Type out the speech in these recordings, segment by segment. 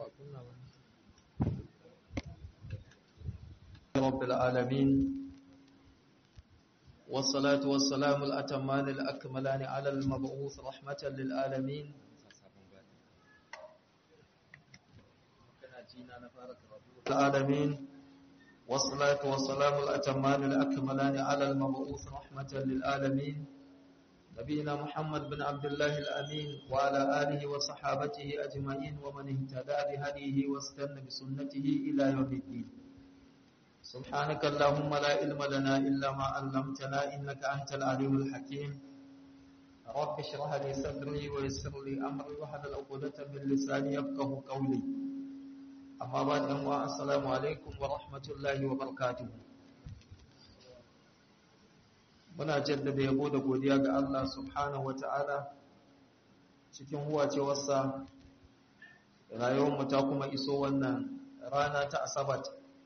رب العالمين والصلاة والسلام الأتمان الأكملان على المبعوث رحمة للعالمين العالمين والصلاة والسلام الأتمان الأكملان على المبعوث رحمة للعالمين نبينا محمد بن عبد الله الأمين وعلى آله وصحابته أجمعين ومن اهتدى بهديه واستنى بسنته إلى يوم الدين سبحانك اللهم لا علم لنا إلا ما علمتنا إنك أنت العليم الحكيم رب اشرح لي صدري ويسر لي أمري واحلل عقدة من لساني يفقه قولي أما بعد السلام عليكم ورحمة الله وبركاته muna jaddada yabo da godiya ga Allah subhanahu wata'ala cikin huwacewarsa rayuwarmu ta kuma iso wannan rana ta asabat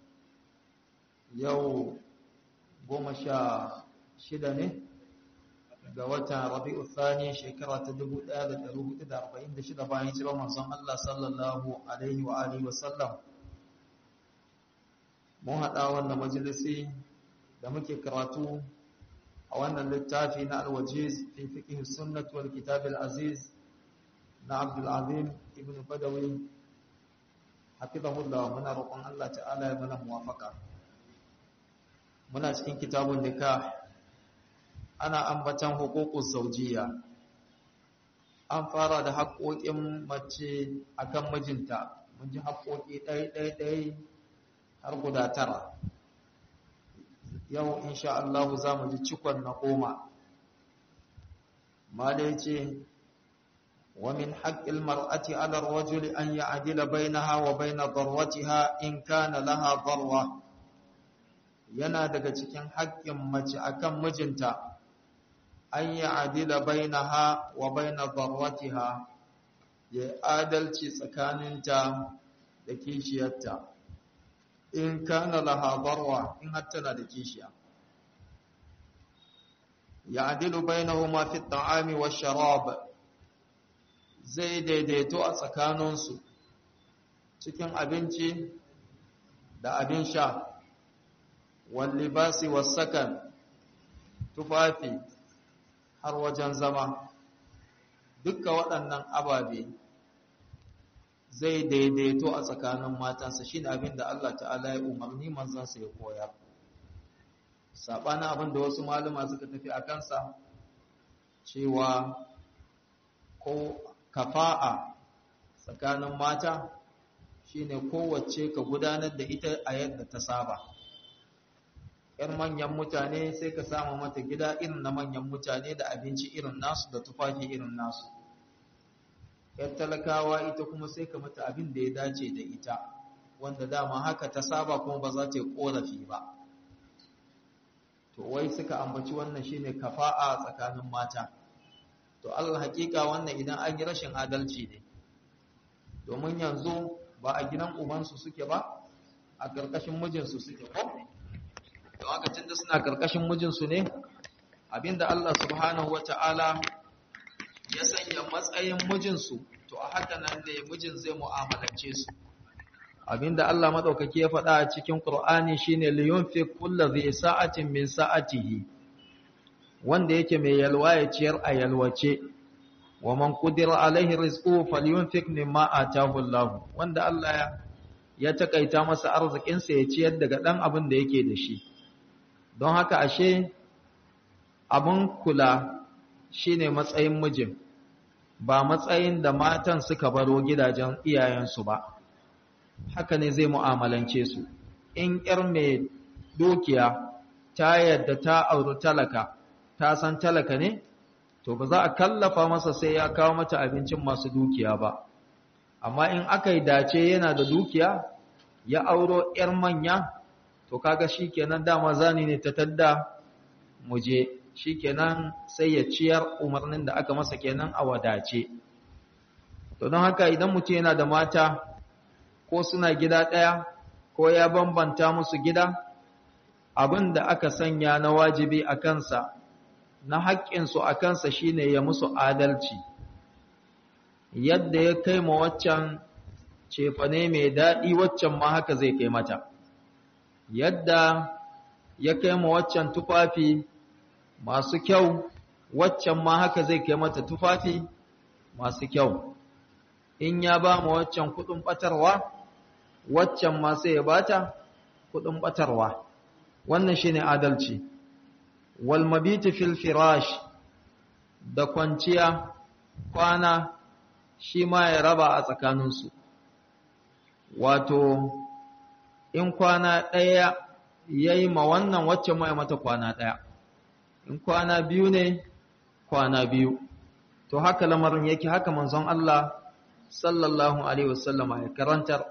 yau goma sha shida ne ga watan rabi'u thani shekara ta 1446 bayan hijirar manzon Allah sallallahu alaihi wa alihi wa sallam mun haɗa wannan majalisi da muke karatu a wannan littafi na alwajiz fi fiqh sunnah wal kitab al aziz na Abdul Azim ibn Badawi hafizahullah muna roƙon Allah ta'ala ya mana muwafaka muna cikin kitabun nikah ana ambatan huququs zawjiyya an fara da haƙoƙin mace akan mijinta mun ji haƙoƙi ɗaya ɗaya ɗaya har guda tara yau insha Allah za mu ji cikon na goma mala ce wa min haqqil mar'ati 'ala ar-rajuli an ya'dila bainaha wa bain darwatiha in kana laha darwa yana daga cikin haƙƙin mace akan mijinta an ya'dila bainaha wa bain darwatiha ya adalci tsakaninta da kishiyarta in kana laha darwa in har tana da kishiya ya'dilu bainahuma fi at-ta'ami wash-sharab zai daidaito a tsakaninsu cikin abinci da abin sha wal libasi was-sakan tufafi har wajen zama dukkan waɗannan ababe zai daidaito a tsakanin matansa shi ne abin da Allah ta'ala ya umarni manzansa ya koya saɓanin abin da wasu malama suka tafi a kansa cewa ko kafa'a tsakanin mata shi ne kowace ka gudanar da ita a yadda ta saba ‘yan manyan mutane sai ka samu mata gida irin na manyan mutane da abinci irin nasu da tufafi irin nasu ‘yan talakawa ita kuma sai ka mata abin da ya dace da ita wanda dama haka ta saba kuma ba za ta yi ƙorafi ba to wai suka ambaci wannan shine kafa'a tsakanin mata to Allah hakika wannan idan an yi rashin adalci ne domin yanzu ba a gidan ubansu suke ba a ƙarƙashin mijinsu suke ko don haka tunda suna ƙarƙashin mijinsu ne abinda Allah subhanahu wata'ala ya sanya matsayin mijinsu to a haka nan da mijin zai mu'amalance su abinda Allah madaukake ya faɗa a cikin Qur'ani shine liyunfiq kullu dhi sa'atin min sa'atihi wanda yake mai yalwa ya ciyar a yalwace wa man qudira alaihi rizquhu falyunfiq mimma ataahu Allah wanda Allah ya takaita masa arzikin sa ya ciyar daga dan abin da yake da shi don haka ashe abun kula shine matsayin mijin ba matsayin da matan suka baro gidajen iyayensu ba haka ne zai mu'amalance su in ƴar mai dukiya ta yadda ta auri talaka ta san talaka ne to ba za a kallafa masa sai ya kawo mata abincin masu dukiya ba amma in aka yi dace yana da dukiya ya auro ƴar manya to kaga shikenan dama zani ne ta tadda muje shikenan sai ya ciyar umarnin da aka masa kenan a wadace to don haka idan mutum yana da mata ko suna gida ɗaya ko ya bambanta musu gida abin da aka sanya na wajibi a kansa na haƙƙinsu a kansa shine ya musu adalci yadda ya kai ma waccan cefane mai daɗi waccan ma haka zai kai mata yadda ya kai ma waccan tufafi masu kyau waccan ma haka zai kai mata tufafi masu kyau in ya ba ma waccan kudin batarwa waccan ma sai ya bata kudin batarwa wannan shine adalci wal mabiti fil firash da kwanciya kwana shi ma ya raba a tsakaninsu wato in kwana ɗaya ya yi ma wannan wacce ma ya mata kwana ɗaya in kwana biyu ne kwana biyu to haka lamarin yake haka manzon Allah sallallahu alaihi wasallama ya karantar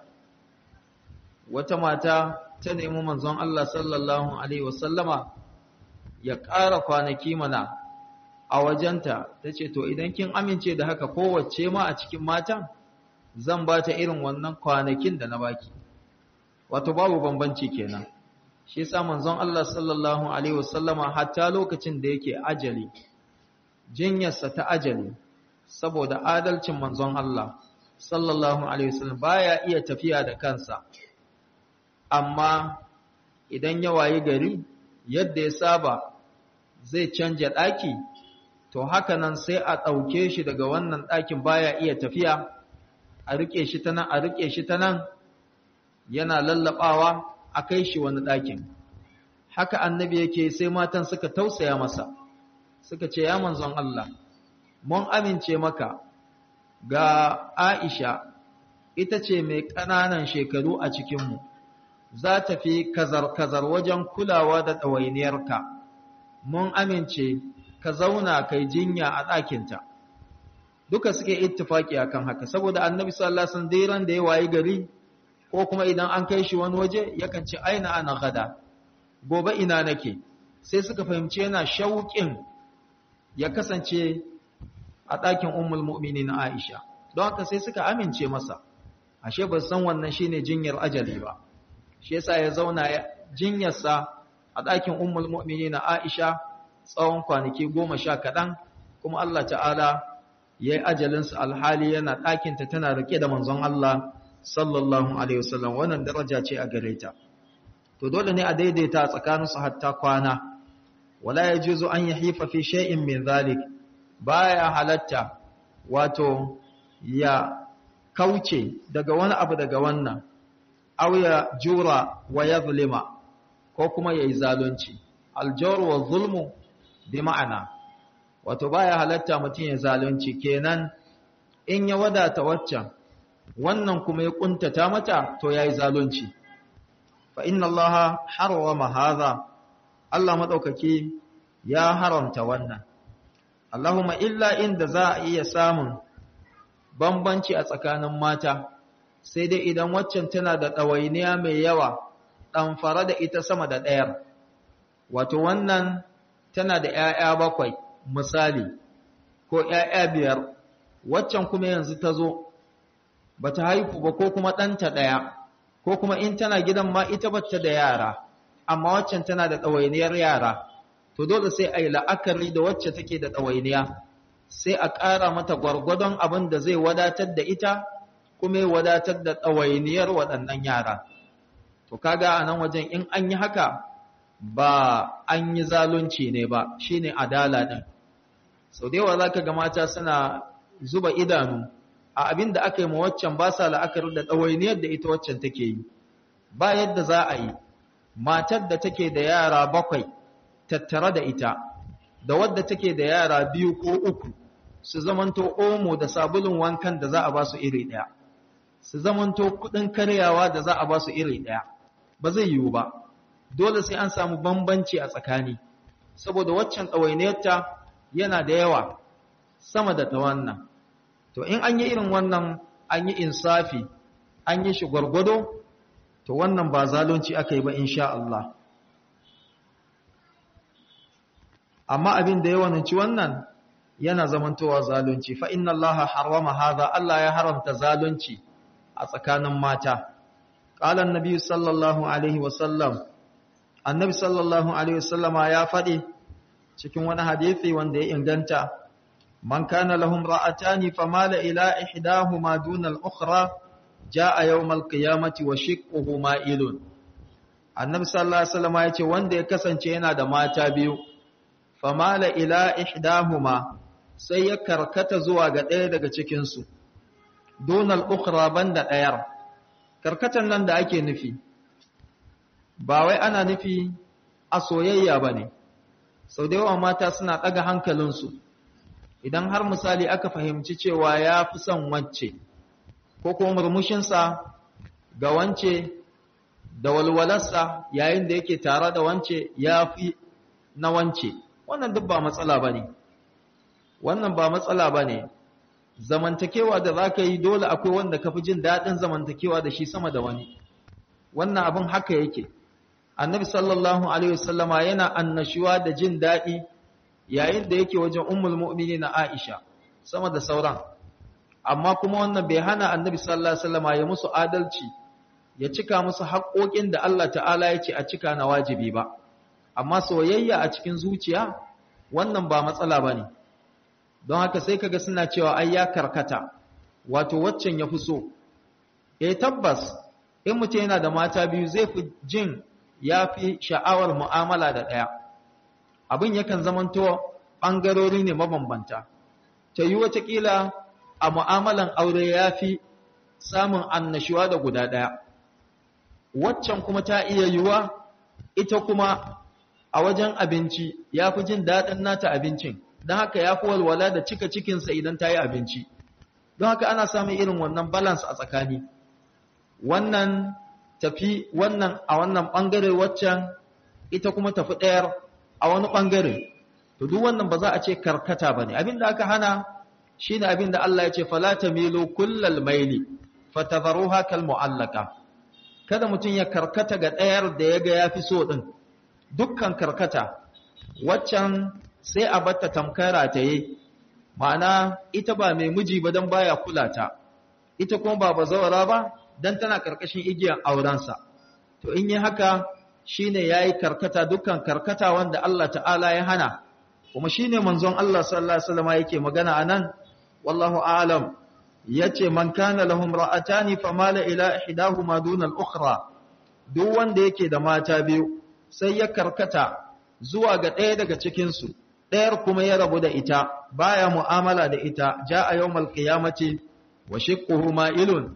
wata mata ta nemi manzon Allah sallallahu alaihi wasallama ya ƙara kwanaki mana a wajenta ta ce to idan kin amince da haka kowace ma a cikin matan zan ba ta irin wannan kwanakin da na baki wato babu bambanci kenan shi yasa manzon Allah sallallahu alaihi wasallama hatta lokacin da yake ajali jinyarsa ta ajali saboda adalcin manzon Allah sallallahu alaihi wasallam baya iya tafiya da kansa amma idan ya wayi gari yadda ya saba zai canja daki to haka nan sai a ɗauke shi daga wannan ɗakin baya iya tafiya a riƙe shi ta nan a riƙe shi ta nan yana lallaɓawa a kai shi wani ɗakin haka annabi yake sai matan suka tausaya masa suka ce ya manzon Allah mun amince maka ga Aisha ita ce mai ƙananan shekaru a cikinmu za ta fi kazar-kazar wajen kulawa da ɗawainiyarka mun amince ka zauna kai jinya a ɗakinta duka suke ittifaki akan haka saboda annabi sallallahu alaihi wasallam dairan da ya wayi gari ko kuma idan an kai shi wani waje yakan ce aina ana gada gobe ina nake sai suka fahimci yana shauƙin ya kasance a ɗakin ummul mu'minin Aisha don haka sai suka amince masa ashe ba san wannan shine jinyar ajali ba shi yasa ya zauna jinyarsa a ɗakin ummul mu'minin Aisha tsawon kwanaki goma sha kaɗan kuma Allah ta'ala ya yi ajalinsa alhali yana ɗakinta tana rike da manzon Allah sallallahu alaihi wasallam wannan daraja ce a gare ta to dole ne a daidaita tsakaninsu hatta kwana wala yajuzu an yahifa fi shay'in min zalik baya halatta wato ya kauce daga wani abu daga wannan aw ya jura wa yazlima ko kuma yayi zalunci aljawr wa zulmu bi ma'ana wato baya halatta mutum ya zalunci kenan in ya wadata waccan wannan kuma ya kuntata mata to yayi zalunci fa inna allaha harrama hadha Allah madaukaki ya haramta wannan Allahumma illa inda za a iya samun bambanci a tsakanin mata sai dai idan waccan tana da ɗawainiya mai yawa ɗamfara da ita sama da ɗayar wato wannan tana da ‘ya'ya bakwai misali ko ‘ya'ya biyar waccan kuma yanzu ta zo ba ta haifu ba ko kuma ɗanta ɗaya ko kuma in tana gidan ma ita bata da yara amma waccan tana da ɗawainiyar yara to dole sai a yi la'akari da wacce take da ɗawainiya sai a ƙara mata gwargwadon abin da zai wadatar da ita kuma ya wadatar da ɗawainiyar waɗannan yara to kaga a nan wajen in an yi haka ba an yi zalunci ne ba shine adala ɗin sau da yawa za ka ga mata suna zuba idanu a abin da aka yi ma waccan ba sa la'akari da ɗawainiyar da ita waccan take yi ba yadda za a yi matar da take da yara bakwai tattare da ita da wadda take da yara biyu ko uku su zamanto omo da sabulun wankan da za a ba su iri ɗaya su zamanto kuɗin karyawa da za a ba su iri ɗaya ba zai yiwu ba dole sai an samu bambanci a tsakani saboda waccan ɗawainiyarta yana da yawa sama da ta wannan to in an yi irin wannan an yi insafi an yi shi gwargwado to wannan ba zalunci aka yi ba insha Allah amma abin da yawanci wannan yana zamantowa zalunci fa inna allaha harrama hadha Allah ya haramta zalunci a tsakanin mata qala annabi sallallahu alaihi wasallam annabi sallallahu alaihi wasallama ya faɗi cikin wani hadisi wanda ya inganta man kana lahum ra'atani famala ila ihdahuma duna al-ukhra jaa yawmal qiyamati wa shiqquhu ma'ilun annabi sallallahu alaihi wasallam ya ce wanda ya kasance yana da mata biyu famala ila ihdahuma sai ya karkata zuwa ga ɗaya daga cikin su donal ukhra banda ɗayar karkatan nan da ake nufi ba wai ana nufi a soyayya bane sau da yawa mata suna ɗaga hankalinsu idan har misali aka fahimci cewa ya fi son wance ko kuma murmushinsa ga wance da walwalarsa yayin da yake tare da wance ya fi na wance wannan duk ba matsala ba ne wannan ba matsala ba ne zamantakewa da za ka yi dole akwai wanda ka fi jin daɗin zamantakewa da shi sama da wani wannan abin haka yake annabi sallallahu alaihi wasallama yana annashuwa da jin daɗi yayin da yake wajen ummul mu'minin Aisha sama da sauran amma kuma wannan bai hana annabi sallallahu alaihi wasallama ya musu adalci ya cika musu haƙoƙin da Allah ta'ala ya ce a cika na wajibi ba amma soyayya a cikin zuciya wannan ba matsala bane don haka sai kaga suna cewa ai ya karkata wato waccan ya fi so eh tabbas in mutum yana da mata biyu zai fi jin ya fi sha'awar mu'amala da ɗaya abin yakan zamanto ɓangarori ne mabambanta ta yi watakila a mu'amalan aure ya fi samun annashuwa da guda ɗaya waccan kuma ta iya yiwuwa ita kuma a wajen abinci ya fi jin daɗin nata abincin don haka ya fi walwala da cika cikinsa idan ta yi abinci don haka ana samun irin wannan balance a tsakani wannan tafi wannan a wannan ɓangare waccan ita kuma tafi ɗayar a wani ɓangare to duk wannan ba za a ce karkata ba ne abinda aka hana shi ne abinda Allah ya ce falata milo kullal maili fatadharuha kal mu'allaka kada mutum ya karkata ga ɗayar da ya ga ya fi so ɗin dukkan karkata waccan sai a batta tamkara ta yi ma'ana ita ba mai miji ba don baya kula ta ita kuma ba bazawara ba don tana karkashin igiyar aurensa to in yi haka shine yayi karkata dukkan karkata wanda Allah ta'ala ya hana kuma shine manzon Allah sallallahu alaihi wasallam yake magana anan wallahu a'lam yace man kana lahum ra'atani famala ila ihdahuma duna al-ukhra duk wanda yake da mata biyu sai ya karkata zuwa ga ɗaya daga cikin su ɗayar kuma ya rabu da ita baya mu'amala da ita ja'a yawmal qiyamati wa shiqquhu ma'ilun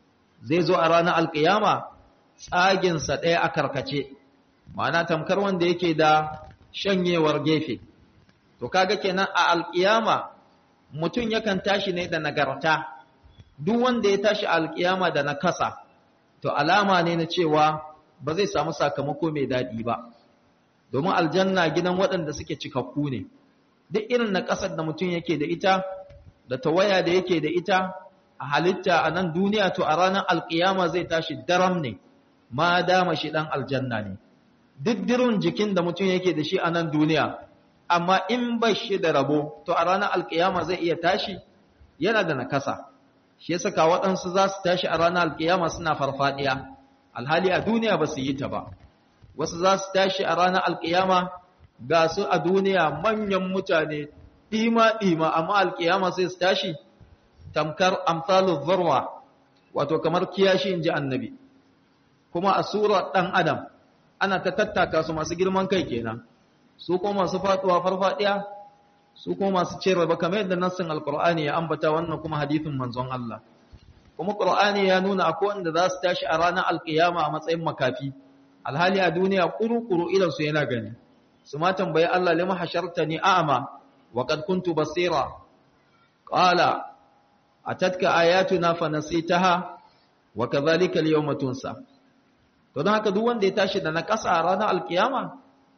zai zo a ranar alkiyama tsaginsa ɗaya a karkace ma'ana tamkar wanda yake da shanyewar gefe to kaga kenan a alkiyama mutum yakan tashi ne da nagarta duk wanda ya tashi a alkiyama da nakasa to alama ne na cewa ba zai samu sakamako mai daɗi ba domin aljanna gidan waɗanda suke cikakku ne duk irin na ƙasar da mutum yake da ita da tawaya da yake da ita a halitta a nan duniya to a ranar alkiyama zai tashi daram ne ma dama shi ɗan aljanna ne diddirin jikin da mutum yake da shi a nan duniya amma in ba shi da rabo to a ranar alkiyama zai iya tashi yana da nakasa shi yasa ka waɗansu za su tashi a ranar alkiyama suna farfadiya alhali a duniya ba su yi ta ba wasu za su tashi a ranar alkiyama ga su a duniya manyan mutane ɗima-ɗima amma alkiyama sai su tashi tamkar amsalu zarwa wato kamar kiyashi in ji annabi kuma a surar ɗan adam ana ta tattaka su masu girman kai kenan su kuma masu faɗuwa farfaɗiya su kuma masu cire ba kamar yadda nassin alkur'ani ya ambata wannan kuma hadithin manzon Allah kuma qur'ani ya nuna akwai wanda za su tashi a ranar alkiyama a matsayin makafi alhali a duniya kuru-kuru idan su yana gani su ma tambayi Allah lima hashartani a'ama wa qad kuntu basira qala atatka ayatuna fa nasitaha wa kadhalika al-yawma tunsa to don haka duk wanda ya tashi da na ƙasa a ranar alkiyama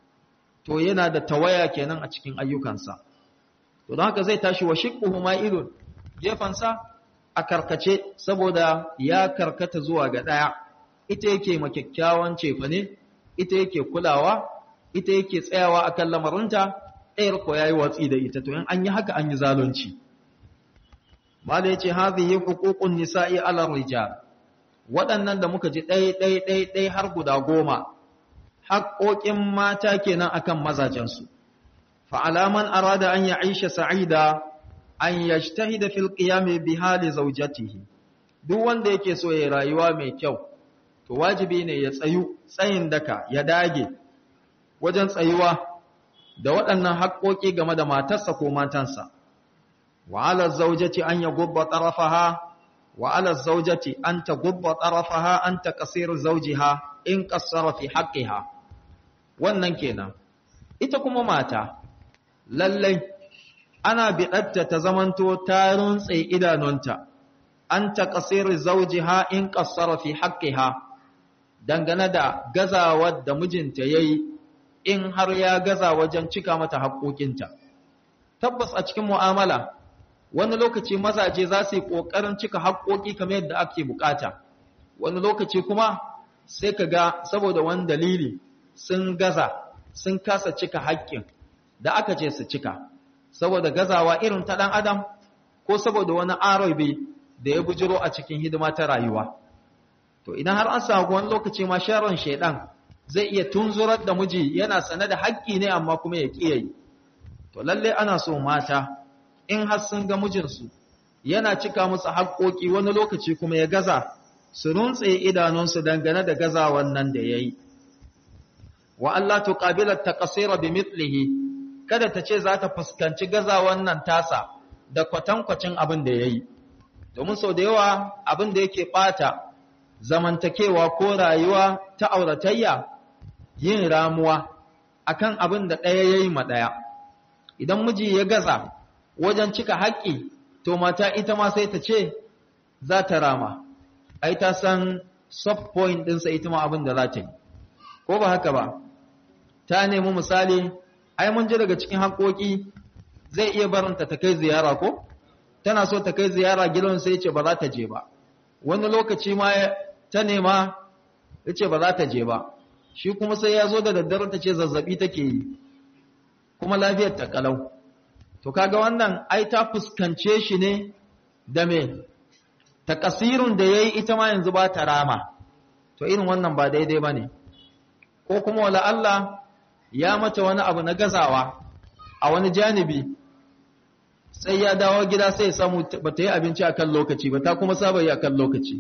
to yana da tawaya kenan a cikin ayyukansa to don haka zai tashi wa shiqquhu ma'ilun gefansa a karkace saboda ya karkata zuwa ga daya ita yake ma kyakkyawan cefane ita yake kulawa ita yake tsayawa akan lamarinta ɗayar ko yayi watsi da ita to in an yi haka an yi zalunci mala yace hadhihi huququn nisa'i 'ala rijal waɗannan da muka ji ɗai ɗai ɗai ɗai har guda goma haƙoƙin mata kenan akan mazajensu fa'alaman arada an ya aisha sa'ida an yajtahida fil qiyami bi hali zawjatihi duk wanda yake so ya rayuwa mai kyau to wajibi ne ya tsayu tsayin daka ya dage wajen tsayuwa da waɗannan haƙoƙi game da matarsa ko matansa wa ala zawjati an yagubba tarafaha wa ala zawjati an tagubba tarafaha an taqsir zawjiha in qassara fi haqqiha wannan kenan ita kuma mata lallai ana bidatta ta zamanto ta runtse idanunta an taqsir zawjiha in qassara fi haqqiha dangane da gazawar da mijinta yayi in har ya gaza wajen cika mata haƙoƙinta tabbas a cikin mu'amala wani lokaci mazaje za su yi ƙoƙarin cika haƙoƙi kamar yadda ake bukata wani lokaci kuma sai ka ga saboda wani dalili sun gaza sun kasa cika haƙƙin da aka ce su cika saboda gazawa irin ta ɗan adam ko saboda wani arabi da ya bujiro a cikin hidima ta rayuwa to idan har an samu wani lokaci ma sharon shaidan zai iya tunzurar da miji yana sane da haƙƙi ne amma kuma ya ƙi yi to lalle ana so mata in har sun ga mijinsu yana cika musu haƙƙoƙi wani lokaci kuma ya gaza su runtse idanunsu dangane da gazawan nan da ya yi wa Allah tuqabila taqsira bi mithlihi kada ta ce za ta fuskanci gazawan nan tasa da kwatankwacin abin da yayi domin sau da yawa abin da yake bata zamantakewa ko rayuwa ta auratayya yin ramuwa akan abin da ɗaya yayi ma ɗaya idan miji ya gaza wajen cika haƙƙi to mata ita ma sai ta ce za ta rama ai ta san sub point ɗinsa ita ma abin da za ta yi ko ba haka ba ta nemi misali ai mun ji daga cikin haƙoƙi zai iya barinta ta kai ziyara ko tana so ta kai ziyara gidan sai ce ba za ta je ba wani lokaci ma ta nema ya ce ba za ta je ba shi kuma sai ya zo da daddare ta ce zazzabi take yi kuma lafiyar ta kalau to kaga wannan ai ta fuskance shi ne da me ta kasirun da yayi ita ma yanzu ba ta rama to irin wannan ba daidai bane ko kuma wala Allah ya mata wani abu na gazawa a wani janibi sai ya dawo gida sai ya samu ba ta yi abinci akan lokaci ba ta kuma saba yi akan lokaci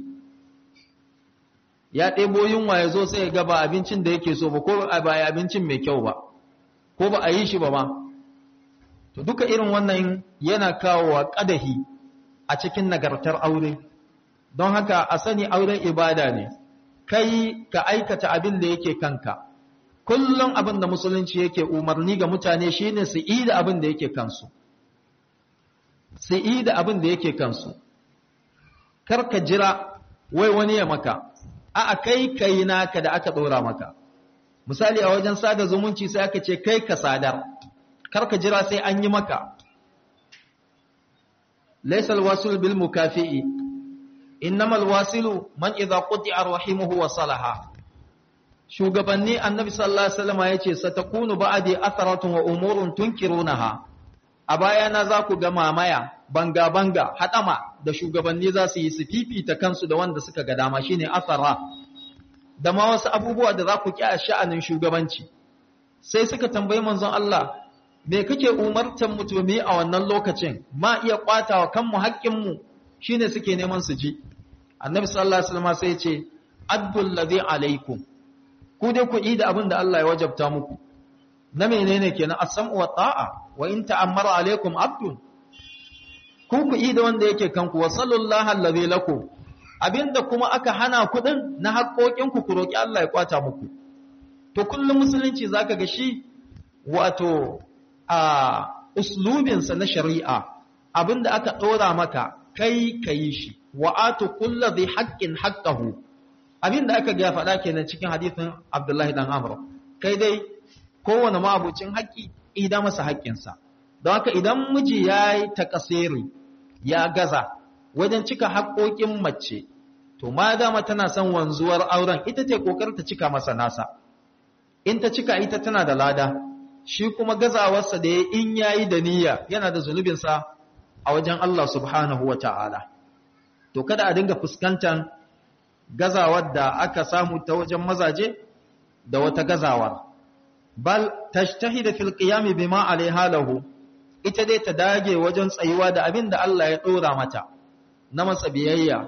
ya ɗebo yunwa ya zo sai ya ga ba abincin da yake so ba ko ba ya abincin mai kyau ba ko ba a yi shi ba ma to duka irin wannan yana kawo wa ƙadahi a cikin nagartar aure don haka a sani auren ibada ne kai ka aikata abin da yake kanka kullum abin da musulunci yake umarni ga mutane shine su yi da abin da yake kansu su yi da abin da yake kansu kar ka jira wai wani ya maka a'a kai kai naka da aka dora maka misali a wajen sada zumunci sai aka ce kai ka sadar kar ka jira sai an yi maka laysal wasil bil mukafi'i innamal wasilu man idza quti'a rahimuhu wa salaha shugabanni annabi sallallahu alaihi wasallam yace satakunu ba'di atharatun wa umurun tunkirunaha a bayana za ku ga mamaya banga banga hadama da shugabanni za su yi su fifita kansu da wanda suka ga dama shine athara da ma wasu abubuwa da za ku ki a sha'anin shugabanci sai suka tambayi manzon Allah me kake umartan mutumi a wannan lokacin ma iya kwatawa kanmu haƙƙin mu shine suke neman su ji annabi sallallahu alaihi wasallam sai ya ce addul ladhi alaikum ku dai ku yi da abin da Allah ya wajabta muku na menene kenan as-sam'u wa ta'a wa in ta'ammara alaikum abdun ku ku yi da wanda yake kanku wa sallallahu allazi lakum abinda kuma aka hana ku din na haƙoƙin ku ku roki Allah ya kwata muku to kullum musulunci zaka ga shi wato a uslubin sa na shari'a abinda aka dora maka kai kai shi wa atu kulli dhi haqqin haqqahu abin da aka ga faɗa kenan cikin hadisin Abdullahi dan Amr kai dai kowane mabucin haƙƙi idan masa haƙƙinsa don haka idan miji ya yi takasiri ya gaza wajen cika haƙoƙin mace to ma dama tana son wanzuwar auren ita ce kokar ta cika masa nasa in ta cika ita tana da lada shi kuma gazawarsa da ya in yayi da niyya yana da zunubinsa a wajen Allah subhanahu wa ta'ala to kada a dinga fuskantar gazawar da aka samu ta wajen mazaje da wata gazawar bal tashtahida fil qiyam bima alaiha lahu ita dai ta dage wajen tsayuwa da abin da Allah ya dora mata na masa biyayya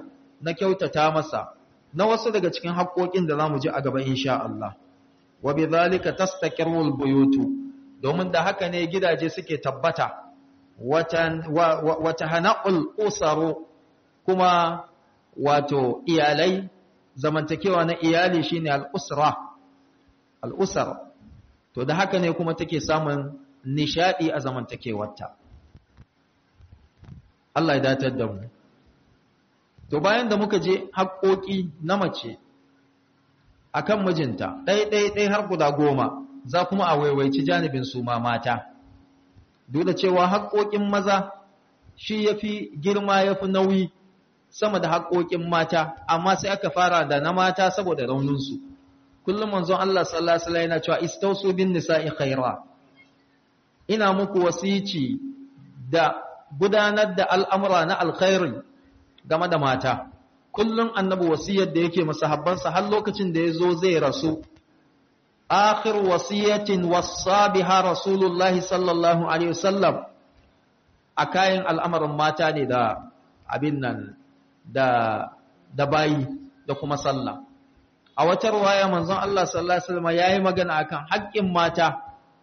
na kyautata masa na wasu daga cikin haƙoƙin da zamu ji a gaba insha Allah wa bidhalika tastaqirru albuyutu domin da haka ne gidaje suke tabbata wata hana'ul usaru kuma wato iyalai zamantakewa na iyali shine al-usra al-usar to da haka ne kuma take samun nishadi a zamantakewarta Allah ya datar da mu to bayan da muka je haƙoƙi na mace akan mijinta ɗai ɗai ɗai har guda goma za kuma a waiwaici janibin su ma mata duk da cewa haƙoƙin maza shi yafi girma yafi nauyi sama da haƙoƙin mata amma sai aka fara da na mata saboda rauninsu kullum manzon Allah sallallahu alaihi wasallam yana cewa istausu bin nisa'i khaira ina muku wasici da gudanar da al'amura na alkhairi game da mata kullum annabi wasiyar da yake masahabbansa har lokacin da yazo zai rasu akhir wasiyatin wassa biha rasulullahi sallallahu alaihi wasallam a kayan al'amarin mata ne da abin nan da da bayi da kuma sallah a wata ruwaya manzon Allah sallallahu alaihi wasallam yayi magana akan haƙƙin mata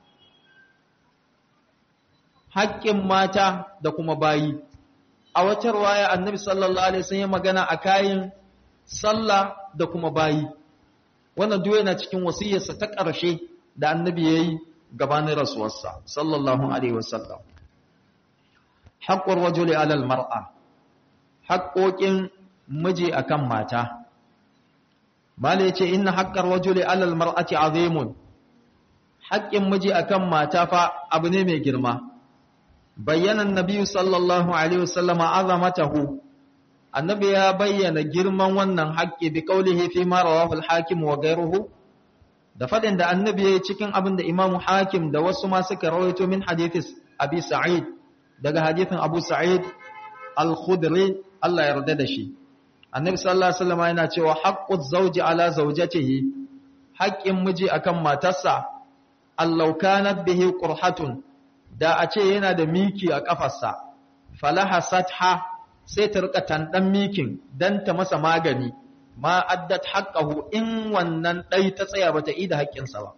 haƙƙin mata da kuma bayi a wata ruwaya annabi sallallahu alaihi wasallam magana a kayan sallah da kuma bayi wannan duk yana cikin wasiyarsa ta ƙarshe da annabi yayi gabanin rasuwarsa sallallahu alaihi wasallam haqqur rajuli ala al-mar'a haƙoƙin miji akan mata mala yace inna haqqar rajuli ala almar'ati azimun haƙƙin miji akan mata fa abu ne mai girma bayyana annabi sallallahu alaihi wasallam azamatahu annabi ya bayyana girman wannan haƙƙi bi qaulihi fi ma rawahu al-hakim wa ghayruhu da fadin da annabi yayi cikin abin da imamu hakim da wasu ma suka rawaito min hadithis abi sa'id daga hadithin abu sa'id al-khudri Allah ya yarda da shi annabi sallallahu alaihi wasallam yana cewa haqquz zawji ala zawjatihi haƙƙin miji akan matarsa allau kanat bihi qurhatun da a ce yana da miki a kafarsa falaha satha sai ta rika tandan mikin dan ta masa magani ma addat haqqahu in wannan dai ta tsaya bata ida haƙƙinsa ba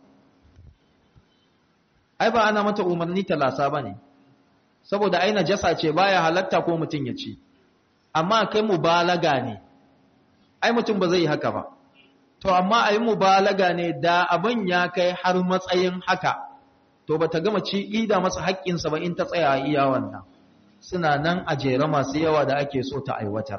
ai ba ana mata umarni ta lasa bane saboda ai najasa ce baya halatta ko mutun ya ci amma kai mubalaga ne ai mutum ba zai yi haka ba to amma ai mubalaga ne da abin ya kai har matsayin haka to bata gama ci ida masa haƙƙinsa ba in ta tsaya a iya wannan suna nan a jere masu yawa da ake so ta aiwatar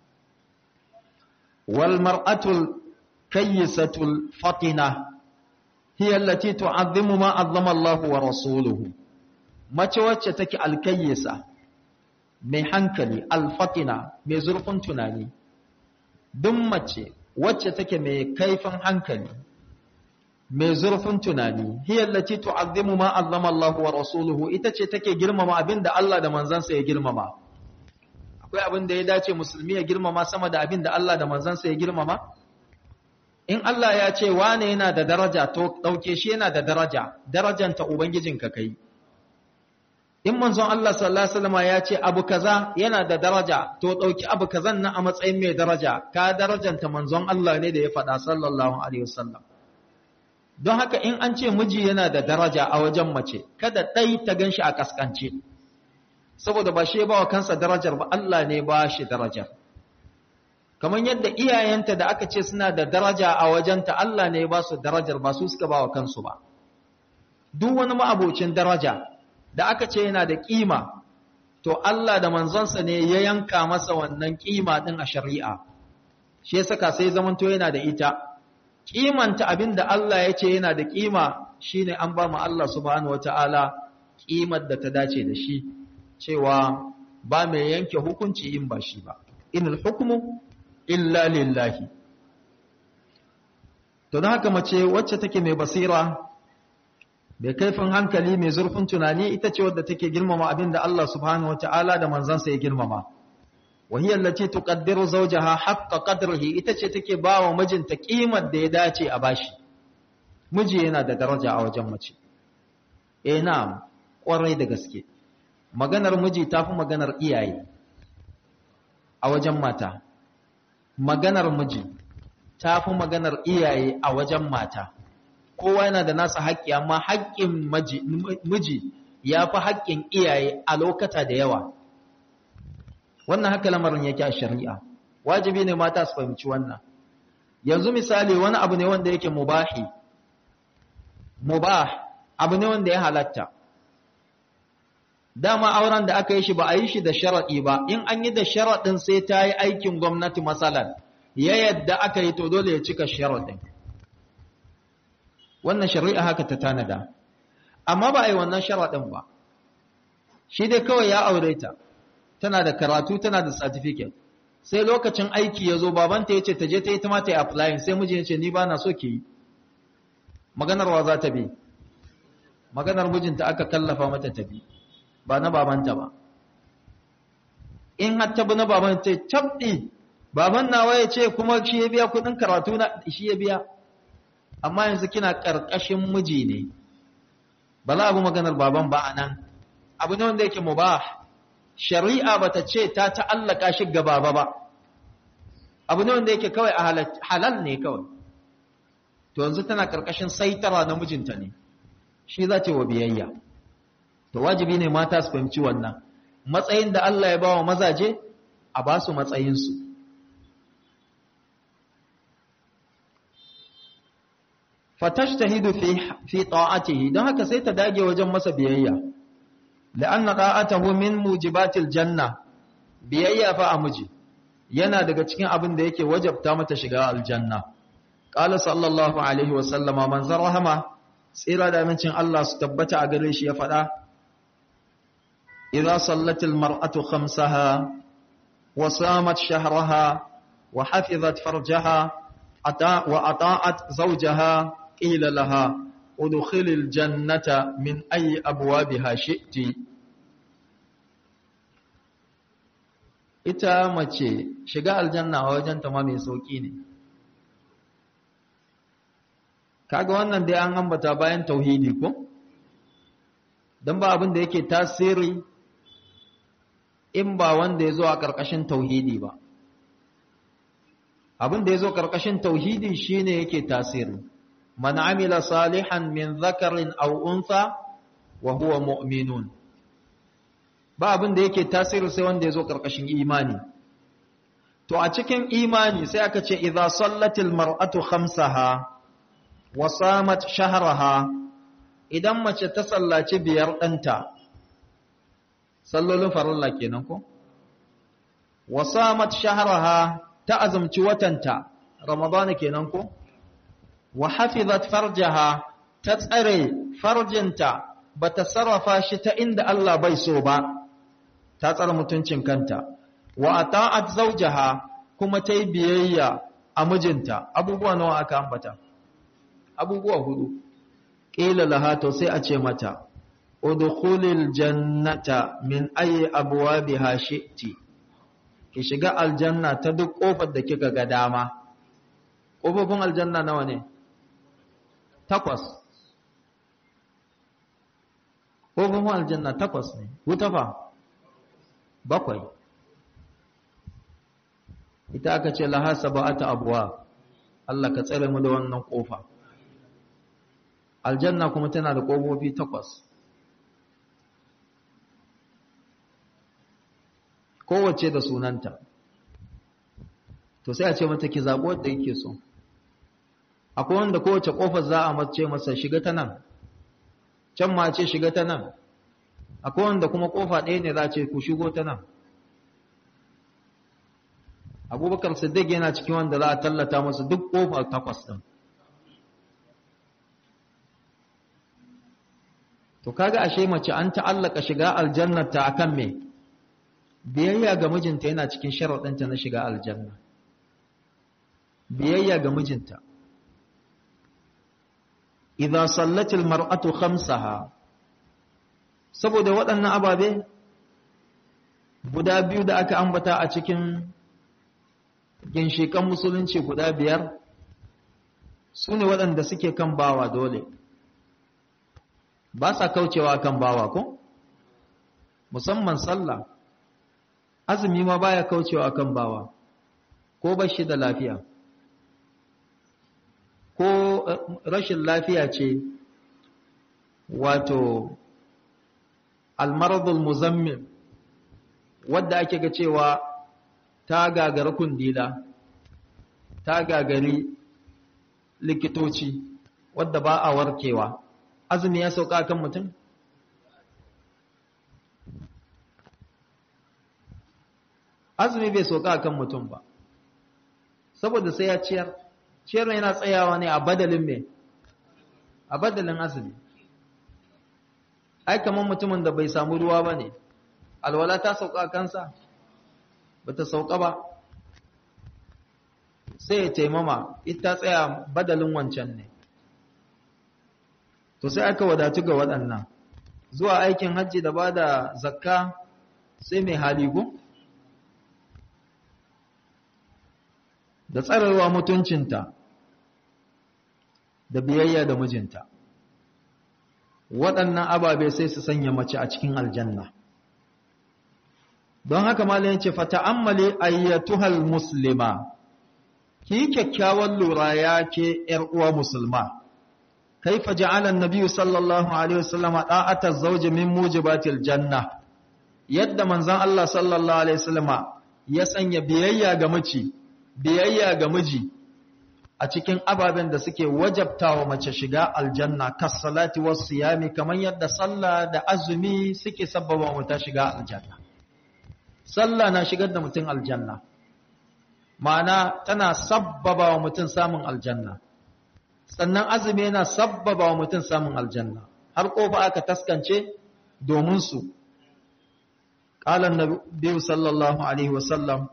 wal mar'atul kayyisatul fatina hiya allati tu'azzimu ma azzama Allah wa rasuluhu mace wacce take alkayyisa mai hankali alfatina mai zurfin tunani duk mace wacce take mai kaifin hankali mai zurfin tunani hiya allati tu'azzimu ma azzama Allah wa rasuluhu ita ce take girmama abinda Allah da manzansa ya girmama akwai abin da ya dace musulmi ya girmama sama da abin da Allah da manzansa ya girmama in Allah ya ce wane yana da daraja to dauke shi yana da daraja darajanta ubangijinka kai in manzon Allah sallallahu alaihi wasallam ya ce abu kaza yana da daraja to dauki abu kazan nan a matsayin mai daraja ka darajanta manzon Allah ne da ya faɗa sallallahu alaihi wasallam don haka in an ce miji yana da daraja a wajen mace kada dai ta ganshi a kaskance saboda ba shi ba wa kansa darajar ba Allah ne ba shi darajar kamar yadda iyayenta da aka ce suna da daraja a wajenta Allah ne ba su darajar ba su suka ba wa kansu ba duk wani ma'abocin daraja da aka ce yana da kima to Allah da manzonsa ne ya yanka masa wannan kima din a shari'a shi ya saka sai zamanto yana da ita kimanta abinda Allah ya ce yana da kima shine an ba mu Allah subhanahu wataala kimar da ta dace da shi cewa ba mai yanke hukunci in ba shi ba inal hukmu illa lillahi to don haka mace wacce take mai basira mai kaifin hankali mai zurfin tunani ita ce wadda take girmama abin da Allah subhanahu wata'ala da manzansa ya girmama وهي التي تقدر زوجها حق قدره ita ce take bawa mijinta kimar da ya dace a bashi miji yana da daraja a wajen mace eh na'am kwarai da gaske maganar miji tafi maganar iyaye a wajen mata maganar miji ta fi maganar iyaye a wajen mata kowa yana da nasa haƙƙi amma haƙƙin miji ya fi haƙƙin iyaye a lokata da yawa wannan haka lamarin yake a shari'a wajibi ne mata su fahimci wannan yanzu misali wani abu ne wanda yake mubahi mubah abu ne wanda ya halatta dama auren da aka yi shi ba a yi shi da sharaɗi ba in an yi da sharaɗin sai ta yi aikin gwamnati matsalar ya yadda aka yi to dole ya cika sharaɗin wannan shari'a haka ta tanada amma ba a yi wannan sharaɗin ba shi dai kawai ya aure ta tana da karatu tana da certificate sai lokacin aiki ya zo babanta ya ce ta je ta yi ta mata yi applying sai miji ya ce ni ba na so ki yi maganar wa za ta bi maganar mijinta aka kallafa mata ta bi ba na babanta ba in har ta bi na baban ta tabbi baban nawa ya ce kuma shi ya biya kudin karatu na shi ya biya amma yanzu kina karkashin miji ne ba za a bi maganar baban ba a nan abu ne wanda yake mubah shari'a bata ce ta ta'allaka shi ga baba ba abu ne wanda yake kawai a halal ne kawai to yanzu tana karkashin saitara na mijinta ne shi za ta wa biyayya to wajibi ne mata su fahimci wannan matsayin da Allah ya bawa mazaje a ba su matsayinsu fatashtahidu fi fi ta'atihi don haka sai ta dage wajen masa biyayya la'anna ta'atahu min mujibatil janna biyayya fa a miji yana daga cikin abin da yake wajabta mata shiga aljanna qala sallallahu alaihi wa sallama man zarahama tsira da amincin Allah su tabbata a gare shi ya faɗa idza sallatil mar'atu khamsaha wa samat shahraha wa hafizat farjaha ata wa ata'at zawjaha qila laha udkhilil jannata min ayi abwabiha shi'ti ita mace shiga aljanna a wajen ta ma mai sauki ne kaga wannan dai an ambata bayan tauhidi ko dan ba abin da yake tasiri in ba wanda ya zo a ƙarƙashin tauhidi ba abin da ya zo ƙarƙashin tauhidi shine yake tasiri man amila salihan min zakarin aw untha wa huwa mu'minun ba abin da yake tasiri sai wanda ya zo ƙarƙashin imani to a cikin imani sai aka ce idza sallatil mar'atu khamsaha wa samat shahraha idan mace ta sallaci biyar ɗanta sallolin farilla kenan ko wa samat shahraha ta azumci watanta ramadana kenan ko wa hafizat farjaha ta tsare farjinta bata sarrafa shi ta inda Allah bai so ba ta tsare mutuncin kanta wa ata'at zawjaha kuma ta yi biyayya a mijinta abubuwa nawa aka ambata abubuwa hudu qila laha to sai a ce mata udkhulil jannata min ayi abwabiha shi'ti ki shiga aljanna ta duk kofar da kika ga dama kofofin aljanna nawa ne takwas kofofin aljanna takwas ne wuta fa bakwai ita aka ce laha sab'ata abwa Allah ka tsare mu da wannan kofa aljanna kuma tana da kofofi takwas kowace da sunanta to sai a ce mata ki zaɓo da yake so akwai wanda kowace ƙofar za a mace masa shiga ta nan can ma ce shiga ta nan akwai wanda kuma ƙofa ɗaya ne za a ce ku shigo ta nan abubakar siddiq yana cikin wanda za a tallata masa duk ƙofar takwas ɗin to kaga ashe mace an ta'allaka shiga aljannata akan me biyayya ga mijinta yana cikin sharaɗinta na shiga aljanna biyayya ga mijinta idza sallatil mar'atu khamsaha saboda waɗannan ababe guda biyu da aka ambata a cikin ginshikan musulunci guda biyar su ne waɗanda suke kan bawa dole ba sa kaucewa kan bawa ko musamman sallah azumi ma baya kaucewa kan bawa ko bashi da lafiya ko rashin lafiya ce wato almaradul muzammil wadda ake ga cewa ta gagari kundila ta gagari likitoci wadda ba a warkewa azumi ya sauka kan mutum azumi bai sauka kan mutum ba saboda sai ya ciyar ciyar yana tsayawa ne a badalin mai a badalin azumi ai kamar mutumin da bai samu ruwa ba ne alwala ta sauka kansa ba ta sauka ba sai ya taimama ita tsaya badalin wancan ne to sai aka wadatu ga waɗannan zuwa aikin hajji da ba da zakka sai mai haligu da tsararwa mutuncinta da biyayya da mijinta waɗannan ababe sai su sanya mace a cikin aljanna don haka malam yace fata'ammali ayyatuhal muslima ki kyakkyawan lura ya ke ‘yar uwa musulma, kaifa ja'alan Nabi sallallahu Alaihi wasallama ɗa'atar zauje min mujibatil janna, yadda manzan Allah sallallahu Alaihi wasallama ya sanya biyayya ga miji, biyayya ga miji a cikin ababen da suke wajabta wa mace shiga aljanna, kas salati wasu yami kamar yadda sallah da azumi suke sabbaba mata shiga aljanna. Sallah na shigar da mutum aljanna. ma'ana tana sabbaba wa mutum samun aljanna sannan azumi yana sabbaba wa mutum samun aljanna har kofa aka taskance domin su ƙalan na biyu sallallahu alaihi wasallam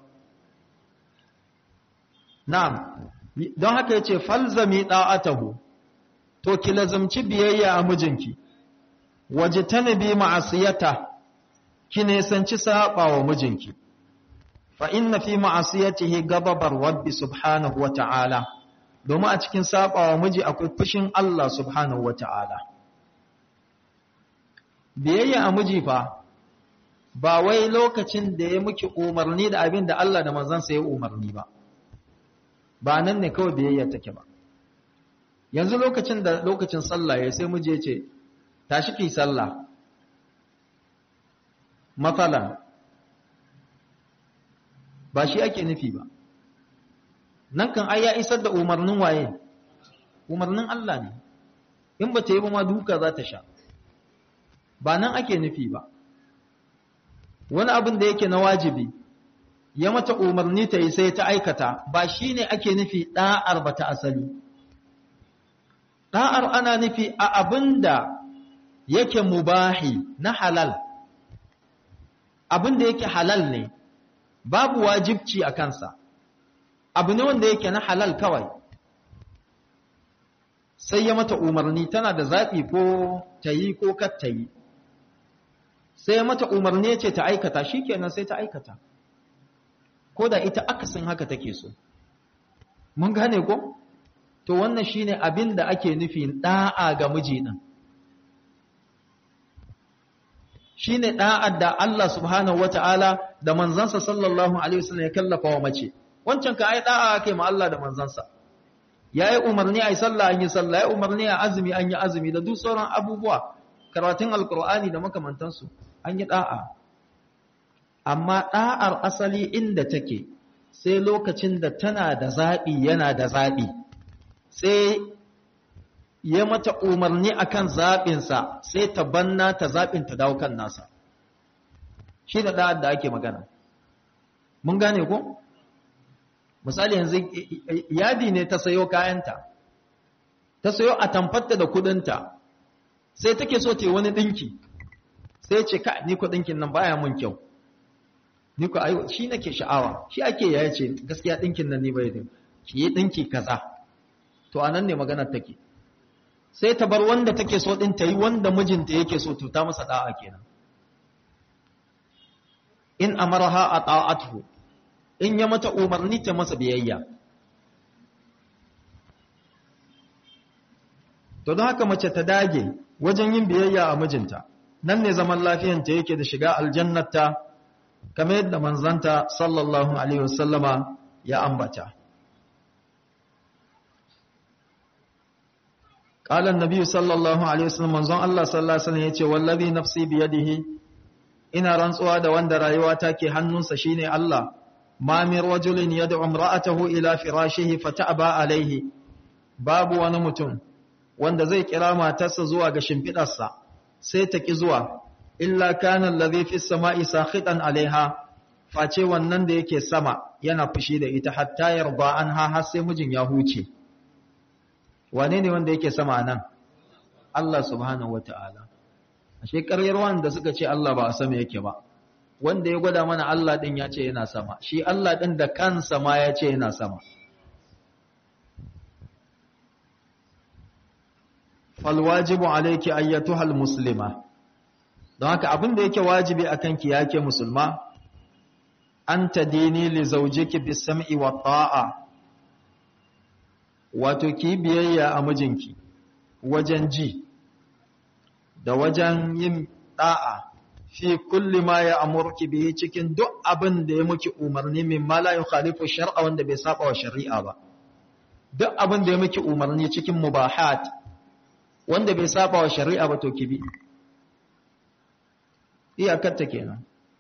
na'am don haka yace falzami da'atahu to ki lazumci biyayya a mijinki wajtanibi ma'asiyata ki nesanci saba wa mijinki فإن في معصيته غضب الرب سبحانه وتعالى domin a cikin sabawa miji akwai fushin Allah subhanahu wata'ala biyayya a miji fa ba wai lokacin da ya muki umarni da abin da Allah da manzansa ya umarni ba ba nan ne kawai biyayya take ba yanzu lokacin da lokacin sallah ya sai miji ya ce tashi ki sallah matsalan ba shi ake nufi ba nan kan ai ya isar da umarnin waye umarnin Allah ne in ba ta yi ba ma duka za ta sha ba nan ake nufi ba wani abin da yake na wajibi ya mata umarni ta yi sai ta aikata ba shi ne ake nufi ɗa'ar ba ta asali ɗa'ar ana nufi a abin da yake mubahi na halal abin da yake halal ne babu wajibci a kansa abu ne wanda yake na halal kawai sai ya mata umarni tana da zaɓi ko ta yi ko kar ta yi sai ya mata umarni ce ta aikata shi kenan sai ta aikata ko da ita akasin haka take so mun gane ko to wannan shine abin da ake nufi da'a ga miji din shine da'ar da Allah subhanahu wataala da manzansa sallallahu alaihi wasallam ya kallafa wa mace wancan ka ai da'a kai ma Allah da manzansa yayi umarni ai sallah an yi sallah yayi umarni a azumi an yi azumi da duk sauran abubuwa karatun alqur'ani da makamantansu an yi da'a amma da'ar asali inda take sai lokacin da tana da zabi yana da zabi sai ya mata umarni akan zaɓinsa sai ta banna ta zaɓin ta dawo kan nasa shi da ɗa'ad da ake magana mun gane ko misali yanzu yadi ne ta sayo kayanta ta sayo a tamfatta da kudinta sai take so ta yi wani ɗinki sai ce ka ni ku ɗinkin nan baya mun kyau ni ku ayo shi nake sha'awa shi ake yaya ce gaskiya ɗinkin nan ni bai da ki yi ɗinki kaza to anan ne maganar take sai ta bar wanda take so din ta yi wanda mijinta yake so to ta masa da'a kenan in amaraha ata'atuhu in ya mata umarni ta masa biyayya to don haka mace ta dage wajen yin biyayya a mijinta nan ne zaman lafiyanta yake da shiga aljannata kamar yadda manzanta sallallahu alaihi wasallama ya ambata قال النبي صلى الله عليه وسلم manzon Allah sallallahu alaihi wasallam yace wallazi nafsi biyadihi ina rantsuwa da wanda rayuwata ke hannunsa shine Allah ma min rajulin yad'u imra'atahu ila firashihi fata'ba alaihi babu wani mutum wanda zai kira matarsa zuwa ga shimfidarsa sai ta ki zuwa illa kana allazi fis sama'i sakhitan alaiha face wannan da yake sama yana fushi da ita hatta yarda anha har sai mijin ya huce wane ne wanda yake sama nan Allah subhanahu wata'ala ashe ƙaryar wanda suka ce Allah ba a sama yake ba wanda ya gwada mana Allah din ya ce yana sama shi Allah din da kansa ma ya ce yana sama fal wajibu alayki ayyatuhal muslima don haka abin da yake wajibi akan ki yake musulma an tadini li zawjiki bis sam'i wa ta'a wato ki biyayya a mijinki wajen ji da wajen yin da'a fi kulli ma ya amurki bihi cikin duk abin da ya muki umarni min ma la yukhalifu shar'a wanda bai saba wa shari'a ba duk abin da ya muki umarni cikin mubahat wanda bai saba wa shari'a ba to ki bi iyakar ta kenan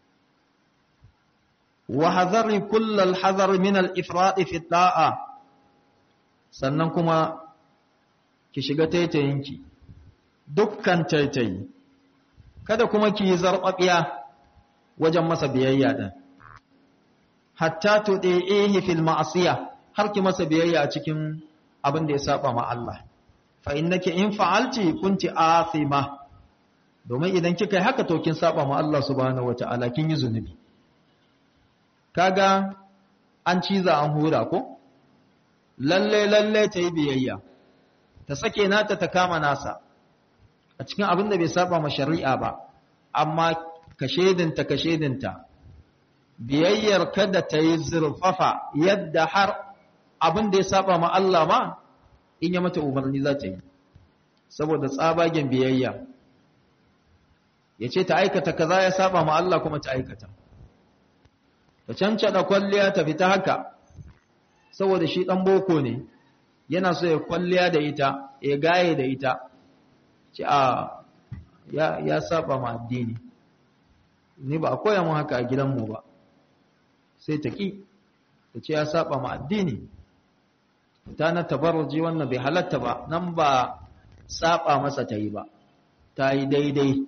wa hadhari kullal hadar min al-ifrat fi da'a sannan kuma ki shiga taitayinki dukkan taitayi kada kuma ki yi zarɓaɓiya wajen masa biyayya ɗin hatta tuɗe'ehi fil ma'asiya har ki masa biyayya a cikin abin da ya saba ma Allah fa innaki in fa'alti kunti athima domin idan kika yi haka to kin saba ma Allah subhanahu wata'ala kin yi zunubi kaga an ciza an hura ko lalle lalle ta yi biyayya ta sake nata ta kama nasa a cikin abin da bai saba ma shari'a ba amma ka shedinta ka shedinta biyayyar kada ta yi zurfafa yadda har abin da ya saba ma Allah ma in ya mata umarni za ta yi saboda tsabagen biyayya ya ce ta aikata kaza ya saba ma Allah kuma ta aikata ta cancada kwalliya ta fita haka saboda shi ɗan boko ne yana so ya kwalliya da ita ya gaye da ita ce a ya, ya saba ma addini ni ba a koya mu haka a gidanmu ba sai ta ƙi ta ce ya saba ma addini ta na tabarruji wannan bai halatta ba nan ba saba masa ta yi ba ta yi daidai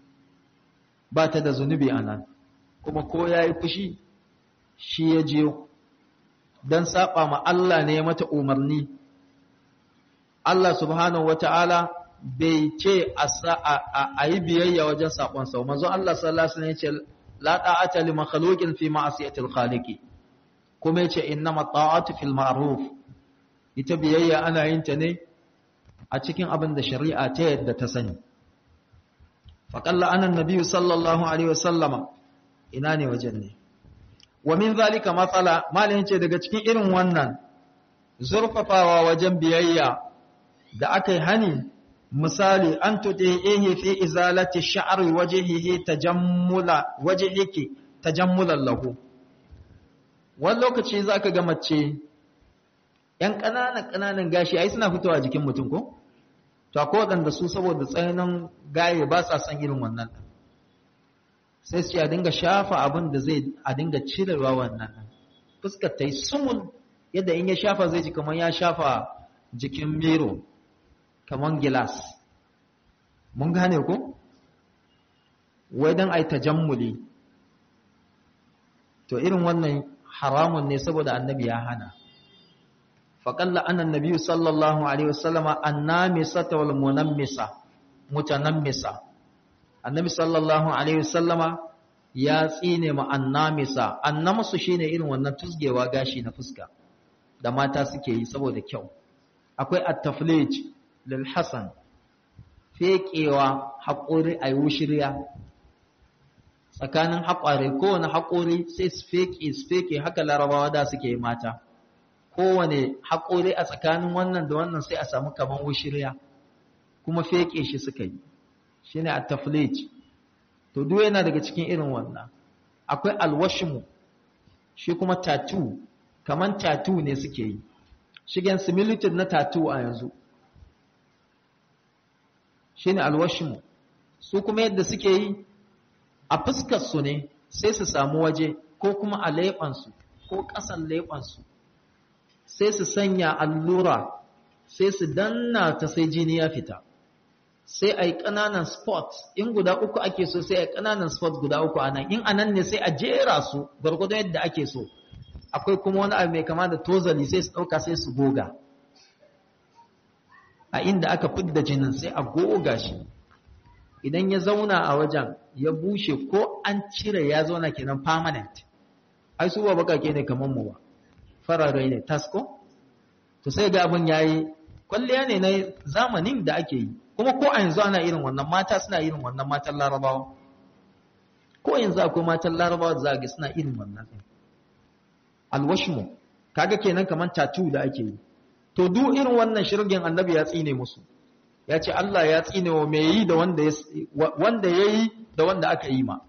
ba ta da zunubi a nan kuma ko ya yi fushi shi ya jiyo don saba ma Allah ne mata umarni Allah subhanahu wata'ala bai ce a yi biyayya wajen saƙon sau manzo Allah sallallahu alaihi wasallam ya ce la ta'ata li makhluqin fi ma'siyati al-khaliqi kuma yace innama ta'atu fil ma'ruf ita biyayya ana yin ta ne a cikin abin da shari'a ta yadda ta sani faqalla anan nabiyyu sallallahu alaihi wasallama ina ne wajen ne wa min zalika matsala malin ce daga cikin irin wannan zurfafawa wajen biyayya da aka yi hani misali an tuɗe ehe fi izalati sha'ari wajehihi tajammula wajehiki tajammulan lahu wani lokaci za ka ga mace ‘yan ƙananan ƙananan gashi ai suna fitowa jikin mutum ko? to akwai waɗanda su saboda tsananin gaye ba sa son irin wannan sai su a dinga shafa abin da zai a dinga cirewa wannan fuskar ta yi sumul yadda in ya shafa zai ji kamar ya shafa jikin miro kamar gilas mun gane ku wai don a yi tajammuli to irin wannan haramun ne saboda annabi ya hana faƙalla annan nabi sallallahu alaihi wasallama annamisa ta wal munammisa mutanammisa annabi sallallahu alaihi wasallama ya tsine ma annamisa annamsu shine irin wannan tusgewa gashi na fuska da mata suke yi saboda kyau akwai at-taflij lil hasan fekewa haƙori a yi shirya tsakanin haƙware kowane haƙori sai su feke su feke haka larabawa da suke yi mata kowane haƙori a tsakanin wannan da wannan sai a samu kaman wushirya kuma feke shi suka yi shi ne a taflij to duk yana daga cikin irin wannan akwai alwashimu shi kuma tatu kaman tattoo ne suke yi shigen similitude na tattoo a yanzu shine alwashimu su kuma yadda suke yi a fuskar su ne sai su samu waje ko kuma a leɓansu ko ƙasan leɓansu sai su sanya allura sai su danna ta sai jini ya fita sai a yi ƙananan spot in guda uku ake so sai a yi ƙananan spot guda uku a nan in a nan ne sai a jera su gwargwado yadda ake so akwai kuma wani abu mai kama da tozali sai su ɗauka sai su goga a inda aka fidda jinin sai a goga shi idan ya zauna a wajen ya bushe ko an cire ya zauna kenan permanent ai su ba bakake ne kamar mu ba farare ne tasko to sai ga abin yayi kwalliya ne na zamanin da ake yi kuma ko a yanzu ana irin wannan mata suna irin wannan matan larabawa ko yanzu akwai matan larabawa da za ga suna irin wannan din alwashmu kaga kenan kaman tattoo da ake yi to duk irin wannan shirgin annabi ya tsine musu ya ce Allah ya tsine wa mai yi da wanda ya wanda yayi da wanda aka yi ma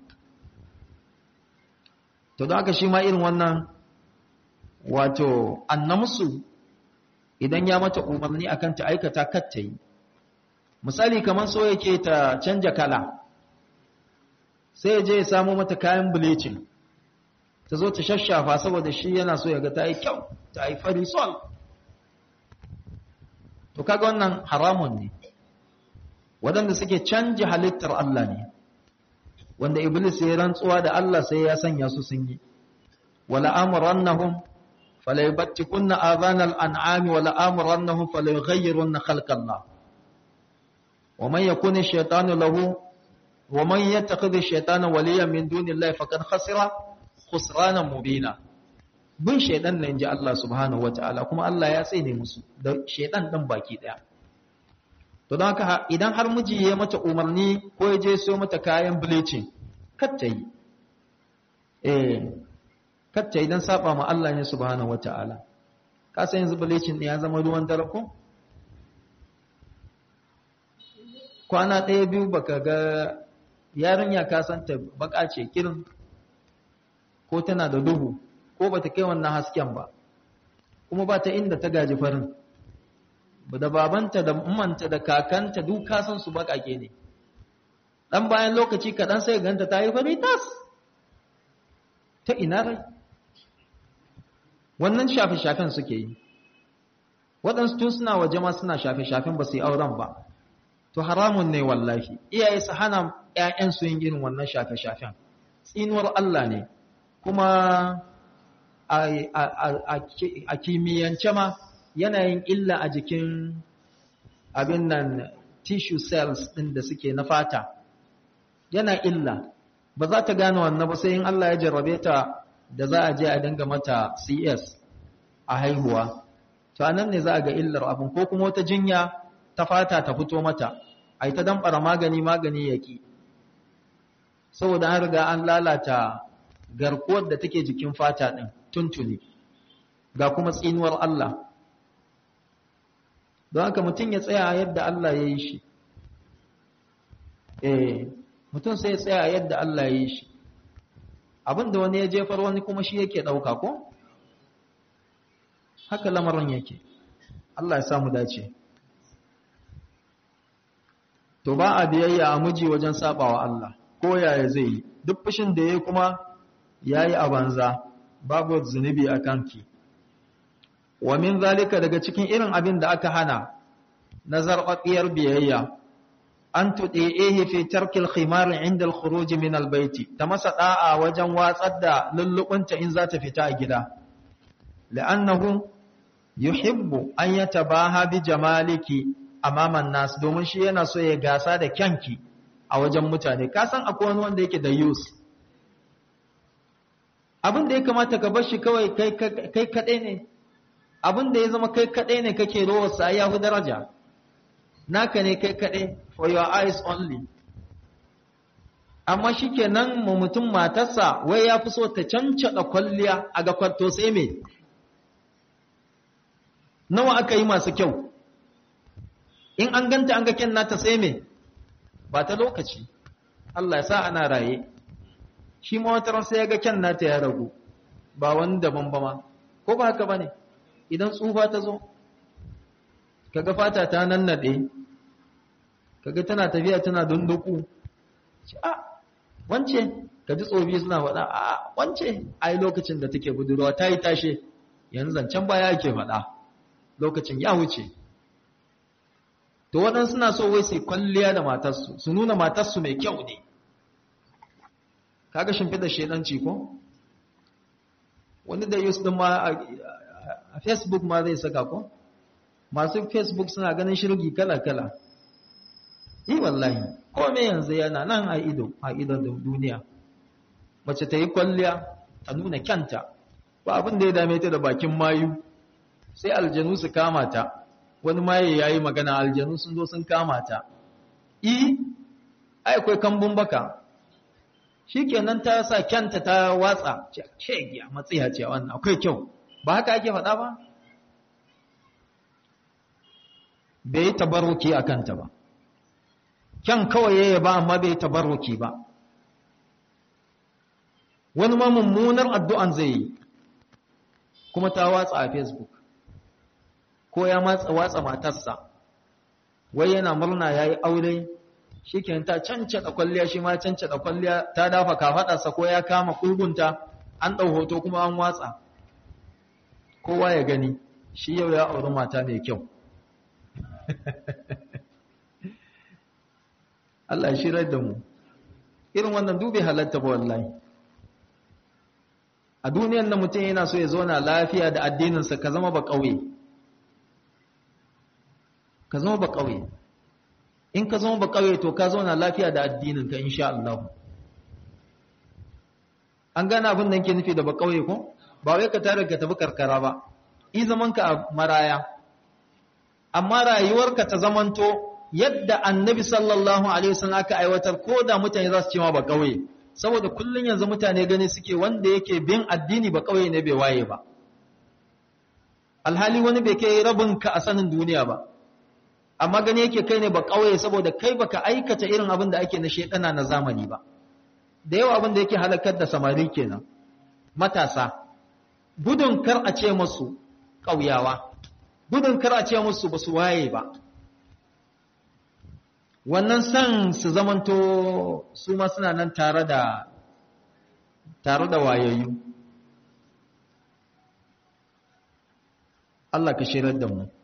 to don haka shi ma irin wannan wato annamsu idan ya mata umarni akan ta aikata kar ta yi misali kamar so yake ta canja kala sai ya je ya samu mata kayan bleaching ta zo ta shashafa saboda shi yana so ya ga ta yi kyau ta yi fari sol to kaga wannan haramun ne waɗanda suke canja halittar Allah ne wanda iblis ya rantsuwa da Allah sai ya sanya su sun yi wala amrannahum fala yubattikunna adhanal an'ami wala amrannahum fala yughayyirunna khalqallah wa man yakuna ash-shaytanu lahu wa man yattakhidha ash-shaytana waliyan min dunillahi faqad khasira khusranan mubina bin shaydan ne inji Allah subhanahu wataala kuma Allah ya tsine musu da shaydan din baki daya to don haka idan har miji ya mata umarni ko ya je so mata kayan bleaching katta yi eh katta idan saba ma Allah ne subhanahu wataala ka san yanzu bleaching ya zama ruwan dare ko kwana ɗaya biyu baka ga yarinya ka san ta baka ce kirin ko tana da duhu ko bata kai wannan hasken ba kuma ba ta inda ta gaji farin da babanta da umanta da kakanta duk kasan su bakake ne dan bayan lokaci kaɗan sai ganta ta yi fari tas ta ina rai wannan shafe-shafen suke yi waɗansu tun suna waje ma suna shafe-shafen ba su yi auren ba to haramun ne wallahi iyaye su hana ‘ya'yansu yin irin wannan shafe-shafen tsinuwar Allah ne kuma a kimiyyance ma yanayin illa a jikin abin nan tissue cells ɗin da suke na fata yana illa ba za ta gane wannan ba sai in Allah ya jarrabe ta da za a je a dinga mata CS a haihuwa to anan ne za a ga illar abin ko kuma wata jinya ta fata ta fito mata ai ta damfara magani magani yaki saboda an riga an lalata garkuwar da take jikin fata ɗin tuntuni ga kuma tsinuwar Allah don haka mutum ya tsaya yadda Allah ya yi shi eh mutum sai ya tsaya yadda Allah ya yi shi abinda wani ya jefar wani kuma shi yake ɗauka ko haka lamarin yake Allah ya samu dace to ba a biyayya a miji wajen sabawa Allah ko yaya zai yi duk fushin da yayi kuma yayi a banza babu zunubi a kanki wa min zalika daga cikin irin abin da aka hana na zarɓaɓɓiyar biyayya an tuɗe fi tarkil khimar inda al-khuruj min al-baiti ta masa da'a wajen watsar da lullubunta in za ta fita a gida la'annahu yuhibbu an yatabaha bi jamaliki amaman nas domin shi yana so ya gasa da kyanki a wajen mutane ka san akwai wani wanda yake da yus abin da ya kamata ka bar shi kawai kai kaɗai ne abin da ya zama kai kaɗai ne kake rowarsa ya fi daraja naka ne kai kaɗai for your eyes only amma shi ke nan mutum matarsa wai ya fi so ta cancaɗa kwalliya a ga kwarto sai me nawa aka yi masu kyau in an ganta an ga kyan nata sai me ba ta lokaci Allah ya sa ana raye shi ma wata sai ya ga kyan nata ya ragu ba wani daban ba ma ko ba haka bane idan tsufa ta zo kaga fata ta nannade kaga tana tafiya tana dunduku a wance kaji tsofi suna faɗa a wance ai lokacin da take budurwa ta yi tashe yanzu zancen baya ake faɗa lokacin ya wuce to waɗansu suna so wai su kwalliya da matarsu su nuna matarsu mai kyau ne kaga shimfiɗa shedanci ko wani da yus ɗin ma a facebook ma zai saka ko masu facebook suna ganin shirgi kala-kala yi wallahi kome yanzu yana nan a ido a idon duniya mace ta yi kwalliya ta nuna kyanta ba abin da ya dame ta da bakin mayu sai aljanu su kama ta wani maye ya yi magana aljanu sun zo sun kama ta i akwai kambun baka shi kenan ta sa kyanta ta watsa ce giya matsiya ce wannan akwai kyau ba haka ake faɗa ba bai yi tabarruki a kanta ba kyan kawai yaya ba amma bai yi tabarruki ba wani ma mummunar addu'an zai yi kuma ta watsa a facebook ko ya matsa watsa matarsa wai yana murna ya yi aure shi ke ta cancada kwalliya shi ma cancada kwalliya ta dafa kafaɗarsa ko ya kama kulgunta an ɗau hoto kuma an watsa kowa ya gani shi yau ya auri mata mai kyau Allah ya shirar da mu irin wannan dubi halatta ba wallahi a duniyan da mutum yana so ya zauna lafiya da addininsa ka zama ba ƙauye ka zama ba ƙauye in ka zama ba ƙauye to ka zauna lafiya da addininka insha Allah an gane abin da ke nufi da ba ƙauye ko ba wai ka tare ka tafi karkara ba i zamanka a maraya amma rayuwarka ta zamanto yadda annabi sallallahu alaihi wasallam aka aiwatar ko da mutane za su ce ma ba ƙauye saboda kullun yanzu mutane gani suke wanda yake bin addini ba ƙauye ne bai waye ba alhali wani bai kai rabin ka a sanin duniya ba amma gani yake kai ne ba ƙauye saboda kai baka aikata irin abin da ake na shedana na zamani ba da yawa abin da yake halakar da samari kenan matasa gudun kar a ce musu ƙauyawa gudun kar a ce musu ba su waye ba wannan san su zamanto su ma suna nan tare da tare da wayayyu Allah ka shirar da mu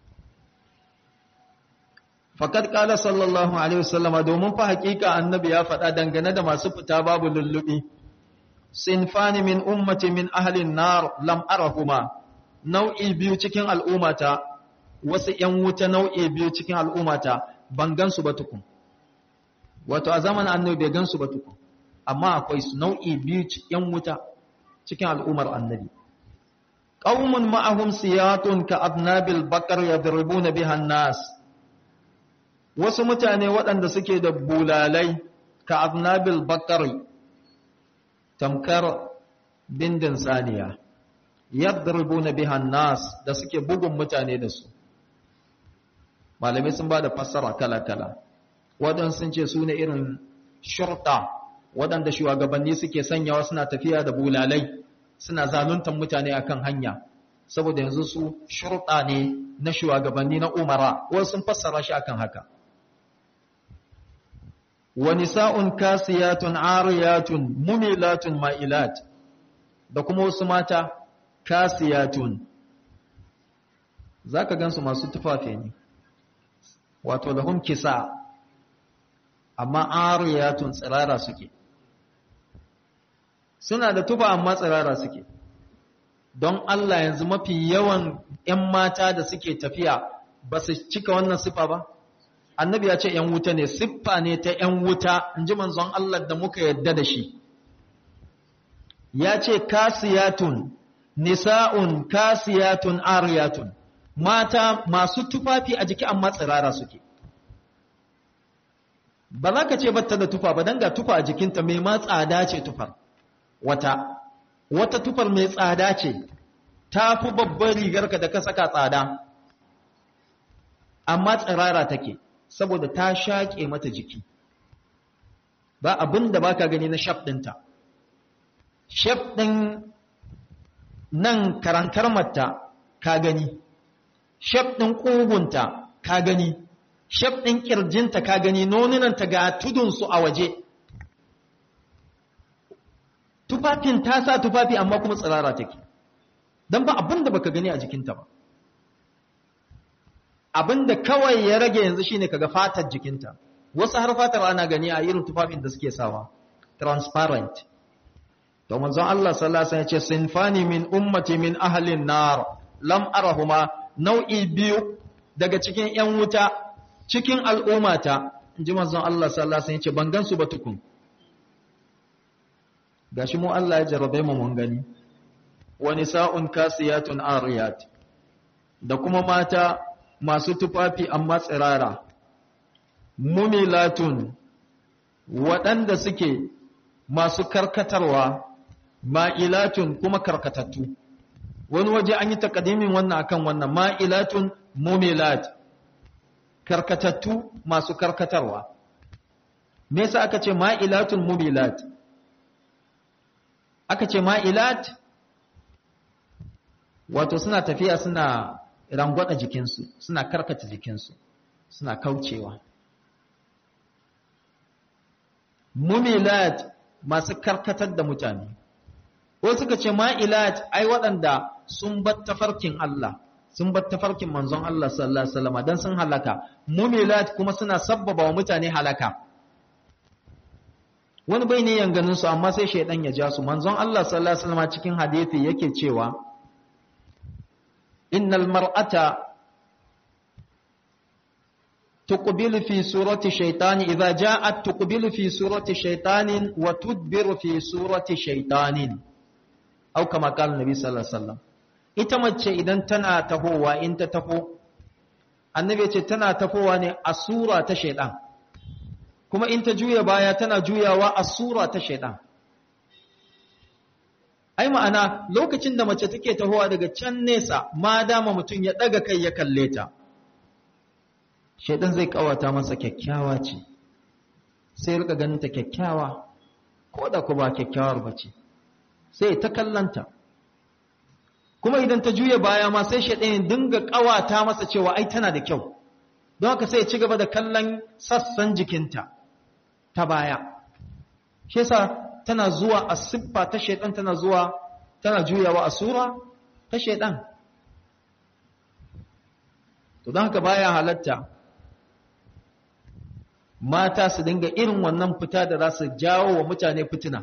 faqad qala sallallahu alaihi wasallam domin fa hakika annabi ya faɗa dangane da masu fita babu lullubi sinfani min ummati min ahli nar lam arahuma nau'i biyu cikin al'ummata wasu ‘yan wuta nau'i biyu cikin al'ummata ban gansu ba tukun wato a zaman annabi bai gansu ba tukun amma akwai su nau'i biyu ‘yan wuta cikin al'ummar annabi ƙaumun ma'ahum siyatun ka abnabil bakar ya dirbu na bihan nas wasu mutane waɗanda suke da bulalai ka abnabil bakar tamkar bindin saniya yadribuna bihan nas da suke bugun mutane da su malamai sun ba da fassara kala-kala waɗansu sun ce su ne irin shurta waɗanda shugabanni suke sanyawa suna tafiya da bulalai suna zaluntar mutane akan hanya saboda yanzu su shurta ne na shugabanni na umara wasu sun fassara shi akan haka wa nisa'un kasiyatun ariyatun mumilatun ma'ilat da kuma wasu mata kasiyatun zaka gansu masu tufafi ne wato lahum kisa amma ariyatun tsirara suke suna da tufa amma tsirara suke don Allah yanzu mafi yawan ‘yan mata da suke tafiya ba su cika wannan siffa ba annabi ya ce ‘yan wuta ne siffa ne ta ‘yan wuta in ji manzon Allah da muka yadda da shi ya ce kasiyatun nisa'un kasiyatun ariyatun mata masu tufafi a jiki amma tsirara suke ba za ka ce batta da tufa ba don ga tufa a jikinta mai ma tsada ce tufar wata wata tufar mai tsada ce ta fi babbar rigarka da ka saka tsada amma tsirara take saboda ta shaƙe mata jiki ba abin da ba ka gani na shaf ɗinta shaf ɗin nan karankar mata ka gani shaf ɗin ƙugunta ka gani shaf ɗin ƙirjinta ka gani nonunanta ga tudunsu a waje tufafin ta sa tufafi amma kuma tsirara take don ba abin da baka gani a jikinta ba abin da kawai ya rage yanzu shine kaga fatar jikinta wasu har fatar ana gani a irin tufafin da suke sawa transparent to manzon Allah sallallahu alaihi wasallam ya ce sinfani min ummati min ahlin nar lam arahuma nau'i biyu daga cikin yan wuta cikin al'ummata inji manzon Allah sallallahu alaihi wasallam ya ce ban gansu ba tukun gashi mu Allah ya jarrabe mu mun gani wa nisa'un kasiyatun ariyat da kuma mata masu tufafi amma tsirara mumilatun waɗanda suke masu karkatarwa ma'ilatun kuma karkatattu wani waje an yi takadimin wannan akan wannan ma'ilatun mumilat karkatattu masu karkatarwa me yasa aka ce ma'ilatun mumilat aka ce ma'ilat wato suna tafiya suna rangwada jikinsu suna karkata jikinsu suna kaucewa mumilat masu karkatar da mutane ko suka ce ma'ilat ai waɗanda sun bar tafarkin Allah sun bar tafarkin manzon Allah sallallahu alaihi wasallam dan sun halaka mumilat kuma suna sabbaba wa mutane halaka wani bai ne yanganin su amma sai shaidan ya ja su manzon Allah sallallahu alaihi wasallam cikin hadisi yake cewa innal mar'ata تقبل في سورة شيطان إذا جاءت تقبل في سورة شيطان وتدبر في سورة شيطان أو كما قال النبي صلى الله عليه وسلم ita mace idan tana tahowa in ta taho annabi ya ce tana tahowa ne a sura ta shaidan kuma in ta juya baya tana juyawa a sura ta shaidan ai ma'ana lokacin da mace take tahowa daga can nesa ma dama mutum ya daga kai ya kalle ta shaidan zai kawata masa kyakkyawa ce sai rika ganin ta kyakkyawa ko da ku ba kyakkyawar ba ce sai ta kallanta kuma idan ta juya baya ma sai shaidan ya dinga kawata masa cewa ai tana da kyau don haka sai ya ci gaba da kallon sassan jikinta ta baya shi yasa tana zuwa a siffa ta shaidan tana zuwa tana juyawa a sura ta shaidan to don haka baya halatta mata su dinga irin wannan fita da za su jawo wa mutane fitina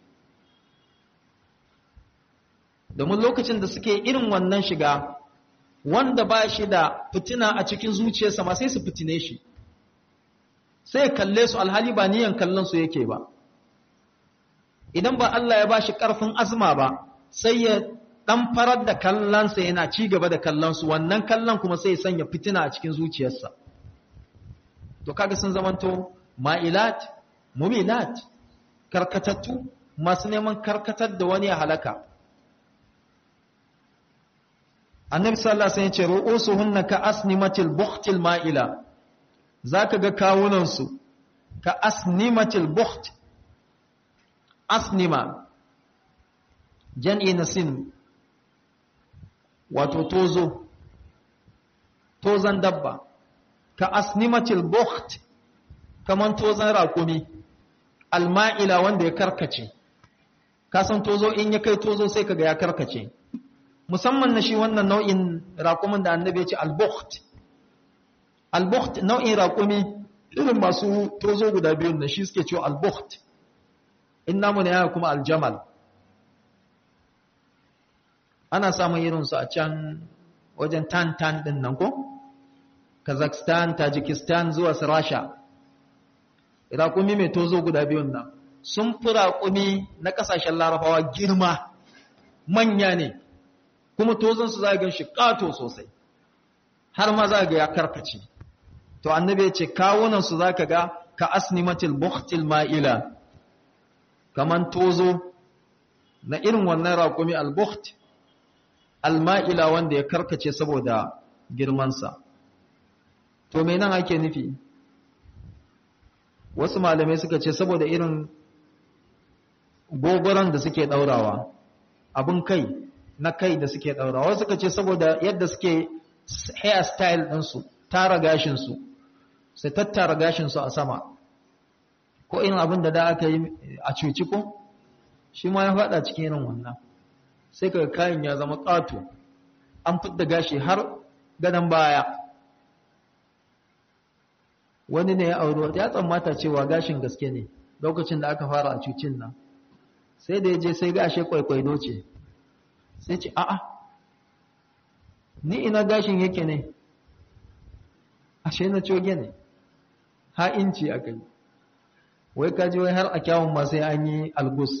domin lokacin da suke irin wannan shiga wanda ba shi da fitina a cikin zuciyarsa ma sai su fitine shi sai kalle su alhali ba niyan kallon su yake ba idan ba Allah ya ba shi ƙarfin azma ba sai ya ɗan farar da kallonsa yana ci gaba da kallon su wannan kallon kuma sai ya sanya fitina a cikin zuciyarsa to kaga sun zamanto ma'ilat mumilat karkatattu masu neman karkatar da wani ya halaka annabi sallallahu alaihi wasallam ya ce ru'usuhunna ka asnimatil buhtil ma'ila zaka ga kawunan su ka asnimatil buht asnima jan'i nasin wato tozo tozan dabba ka asnimatil bukht kaman tozan rakumi alma'ila wanda ya karkace ka san tozo in ya kai tozo sai kaga ya karkace musamman na shi wannan nau'in rakumin da annabi ya ce al-bukht al-bukht nau'in rakumi irin masu tozo guda biyun da shi suke cewa al-bukht inna mun yana kuma al-jamal ana samun irin su a can wajen tantan din nan ko Kazakhstan, Tajikistan zuwa su Rasha. Raƙumi mai tozo guda biyun nan sun fi raƙumi na ƙasashen larabawa girma manya ne, kuma tozonsu za a gan shi ƙato sosai, har ma za ga ya karkace. To, annabi ya ce, kawunansu za ka ga ka asnimatil buhtil ma'ila, kaman tozo na irin wannan raƙumi al-buht, al-ma'ila wanda ya karkace saboda girmansa. to me nan ake nufi wasu malamai suka ce saboda irin gogoron da suke daurawa abin kai na kai da suke daura wasu suka ce saboda yadda suke hair style ɗinsu tara gashinsu sai tattara gashinsu a sama ko irin abin da da aka yi a cuci ko shi ma ya faɗa cikin irin wannan sai ka kayan ya zama ƙato an fidda gashi har gadon baya wani ne ya auro ya tsammata cewa gashin gaske ne lokacin da aka fara a cucin nan sai da ya je sai gashe kwaikwaido ce sai ce a'a ni ina gashin yake ne ashe na coge ne ha inci aka yi wai kaji wai har a kyawun ma sai an yi algus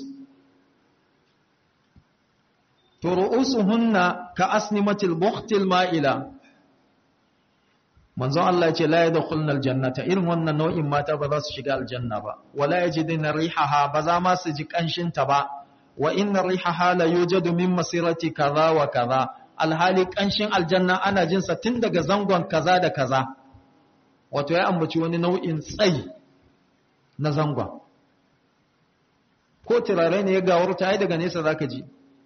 to ru'usuhunna ka asnimatil buhtil ma'ila manzon Allah ya ce la yadkhulnal jannata irin wannan nau'in mata ba za su shiga aljanna ba wala yajiduna rihaha ba za ma su ji kanshin ta ba wa inna rihaha la yujadu min masirati kaza wa kaza alhali kanshin aljanna ana jin sa tun daga zangon kaza da kaza wato ya ambaci wani nau'in tsayi na zangon ko turare ne ya gawarta ai daga nesa zaka ji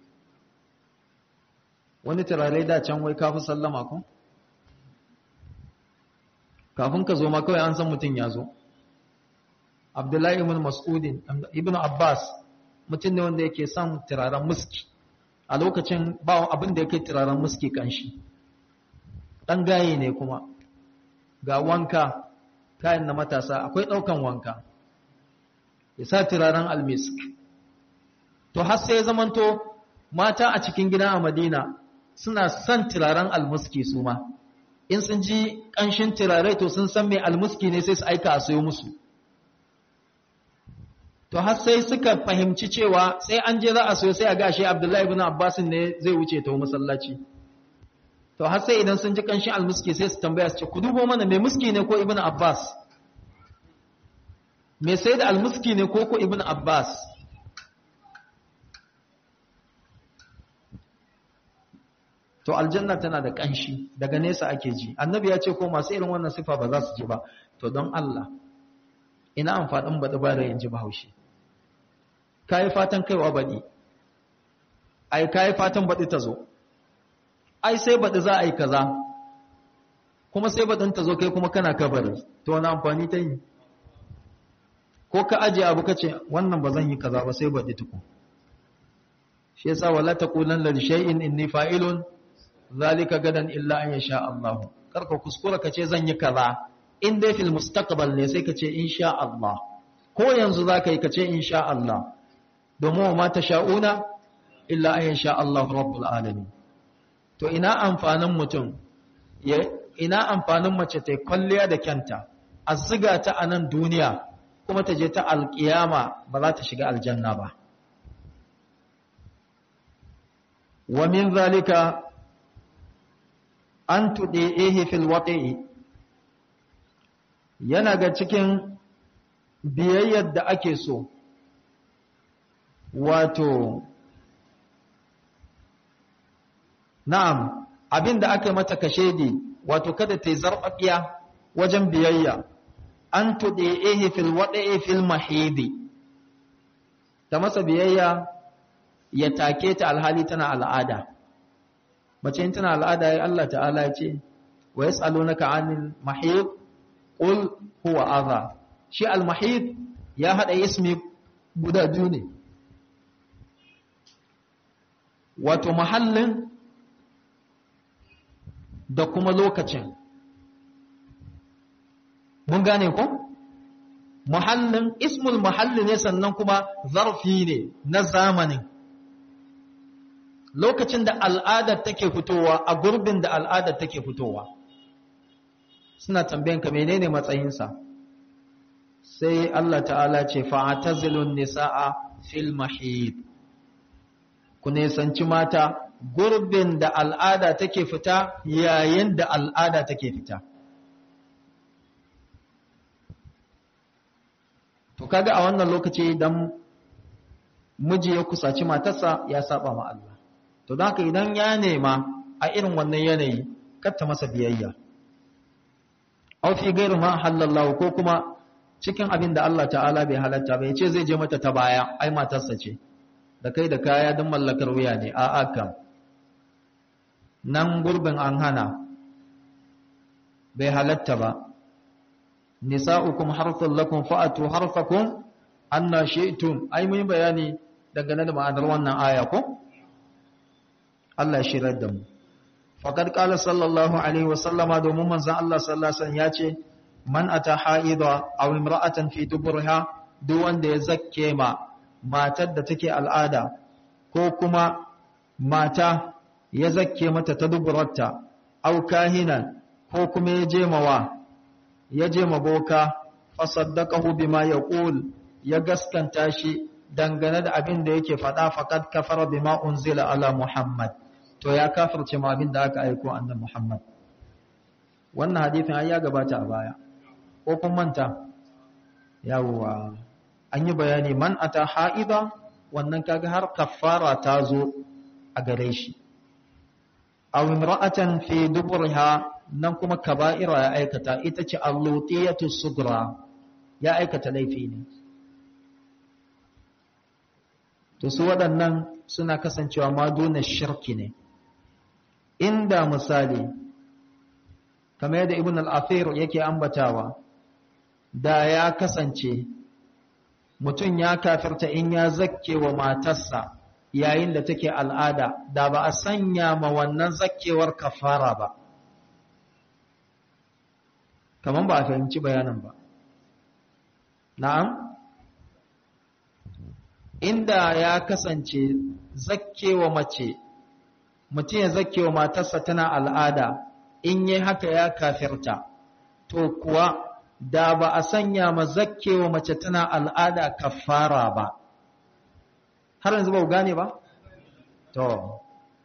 wani turare da can wai kafi sallama ko kafin ka zo ma kawai an san mutum ya zo abdullahi ibn mas'udin ibn abbas mutum ne wanda yake son turaren muski a lokacin ba abin da yake turaren muski kanshi dan gaye ne kuma ga wanka kayan na matasa akwai daukan wanka ya sa turaren almisk to har sai zamanto mata a cikin gida a madina suna son turaren almuski su ma in sun ji ƙanshin turare to sun san mai almuski ne sai su aika a sayo musu to har sai suka fahimci cewa sai an je za a sayo sai a gashe abdullahi ibn abbas ne zai wuce ta masallaci to har sai idan sun ji ƙanshin almuski sai su tambaya su ce ku dubo mana mai muski ne ko ibn abbas mai sai da almuski ne ko ko ibn abbas to aljanna tana da ƙanshi daga nesa ake ji annabi ya ce ko masu irin wannan sifa ba za su ji ba to don Allah ina amfanin baɗi ba da yin ji bahaushe ka yi fatan kaiwa baɗi ai ka yi fatan baɗi ta zo ai sai baɗi za a yi kaza kuma sai baɗin ta zo kai kuma kana kabari to wani amfani ta yi ko ka ajiye abu ka ce wannan ba zan yi kaza ba sai baɗi tukun shi yasa wala taqulanna li shay'in inni fa'ilun zalika gadan illa an yasha Allah karka kuskura kace zan yi kaza in dai fil mustaqbal ne sai kace insha Allah ko yanzu zaka yi kace insha Allah domin ma sha'una illa an yasha Allah rabbul alamin to ina amfanin mutum ina amfanin mace ta kwalliya da kyanta azziga ta anan duniya kuma ta je ta alkiyama ba za ta shiga aljanna ba wa min zalika an tuɗe fil waƙi'i yana ga cikin biyayyar da ake so wato na'am abin da aka mata kashedi wato kada ta yi zarɓaɓiya wajen biyayya an tuɗe fil waƙi'i fil mahidi ta masa biyayya ya take ta alhali tana al'ada mace in tana al'ada ya Allah ta'ala ya ce wa yas'alunaka 'anil mahid qul huwa adha shi al mahid ya hada ismi guda biyu ne wato mahallin da kuma lokacin mun gane ko muhallin ismul mahalli ne sannan kuma zarfi ne na zamanin lokacin da al'adar take fitowa a gurbin da al'adar take fitowa suna tambayan ka menene matsayinsa sai Allah ta'ala ce fa'atazilun nisa'a fil mahid ku nisanci mata gurbin da al'ada take fita yayin da al'ada take fita to kaga a wannan lokaci idan miji ya kusaci matarsa ya saba ma Allah to don haka idan ya nema a irin wannan yanayi katta masa biyayya aw fi gairu ma halallahu ko kuma cikin abin da Allah ta'ala bai halatta bai ce zai je mata ta baya ai matarsa ce da kai da kaya don mallakar wuya ne a aka nan gurbin an hana bai halatta ba nisa'ukum harthun lakum fa'atu harthakum anna shi'tum ai mun bayani dangane da ma'anar wannan aya ko Allah ya shirar da mu faqad qala sallallahu alaihi wasallama domin manzon Allah sallallahu alaihi wasallam ya ce man ata haida aw imra'atan fi duburha duk wanda ya zakke ma matar da take al'ada ko kuma mata ya zakke mata ta duburarta aw kahinan ko kuma ya je mawa ya je maboka fasaddaqahu bima yaqul ya gaskanta shi dangane da abin da yake faɗa faqad kafara bima unzila ala muhammad to ya kafirce ma abin da aka aiko annabi muhammad wannan hadisin ai ya gabata a baya ko kun manta yawwa an yi bayani man ata haida wannan kaga har kafara ta zo a gare shi aw imra'atan fi duburha nan kuma kaba'ira ya aikata ita ce allutiyatu sugra ya aikata laifi ne to su waɗannan suna kasancewa ma duna shirki ne inda misali kamar yadda ibn al-afir yake ambatawa da ya kasance mutum ya kafirta in ya zakke wa matarsa yayin da take al'ada da ba a sanya ma wannan zakkewar kafara ba kamar ba a fahimci bayanin ba na'am inda ya kasance zakkewa mace mutum ya zakkewa matarsa tana al'ada in yi haka ya kafirta to kuwa da ba a sanya ma zakkewa mace tana al'ada kafara ba har yanzu ba ku gane ba to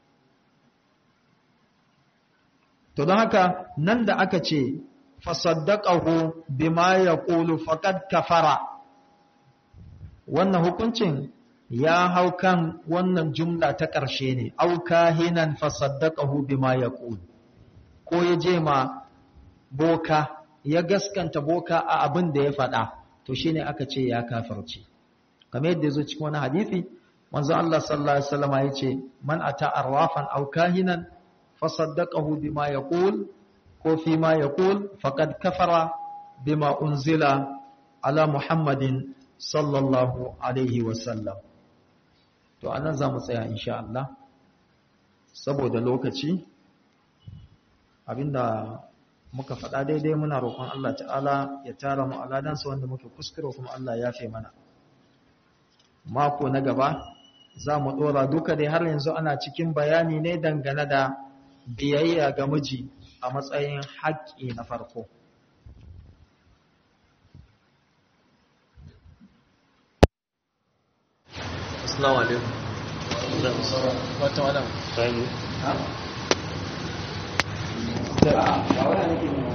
to don haka nan da aka ce fasaddaqahu bima yaqulu faqad kafara wannan hukuncin ya hau kan wannan jumla ta ƙarshe ne au kahinan fasaddaqahu bima yaqul ko ya je ma boka ya gaskanta boka a abin da ya faɗa to shine aka ce ya kafirce kamar yadda yazo cikin wani hadisi manzo Allah sallallahu alaihi wasallam ya ce man ata arwafan au kahinan fasaddaqahu bima yaqul ko fi ma yaqul faqad kafara bima unzila ala muhammadin sallallahu alaihi wasallam to anan za mu tsaya insha Allah saboda lokaci abinda muka faɗa daidai muna roƙon Allah ta'ala ya tara mu aladansa wanda muke kuskure kuma Allah ya fe mana mako na gaba za mu ɗora duka dai har yanzu ana cikin bayani ne dangane da biyayya ga miji a matsayin haƙƙi na farko Assalamu alaikum. Wata wadam. ha? da a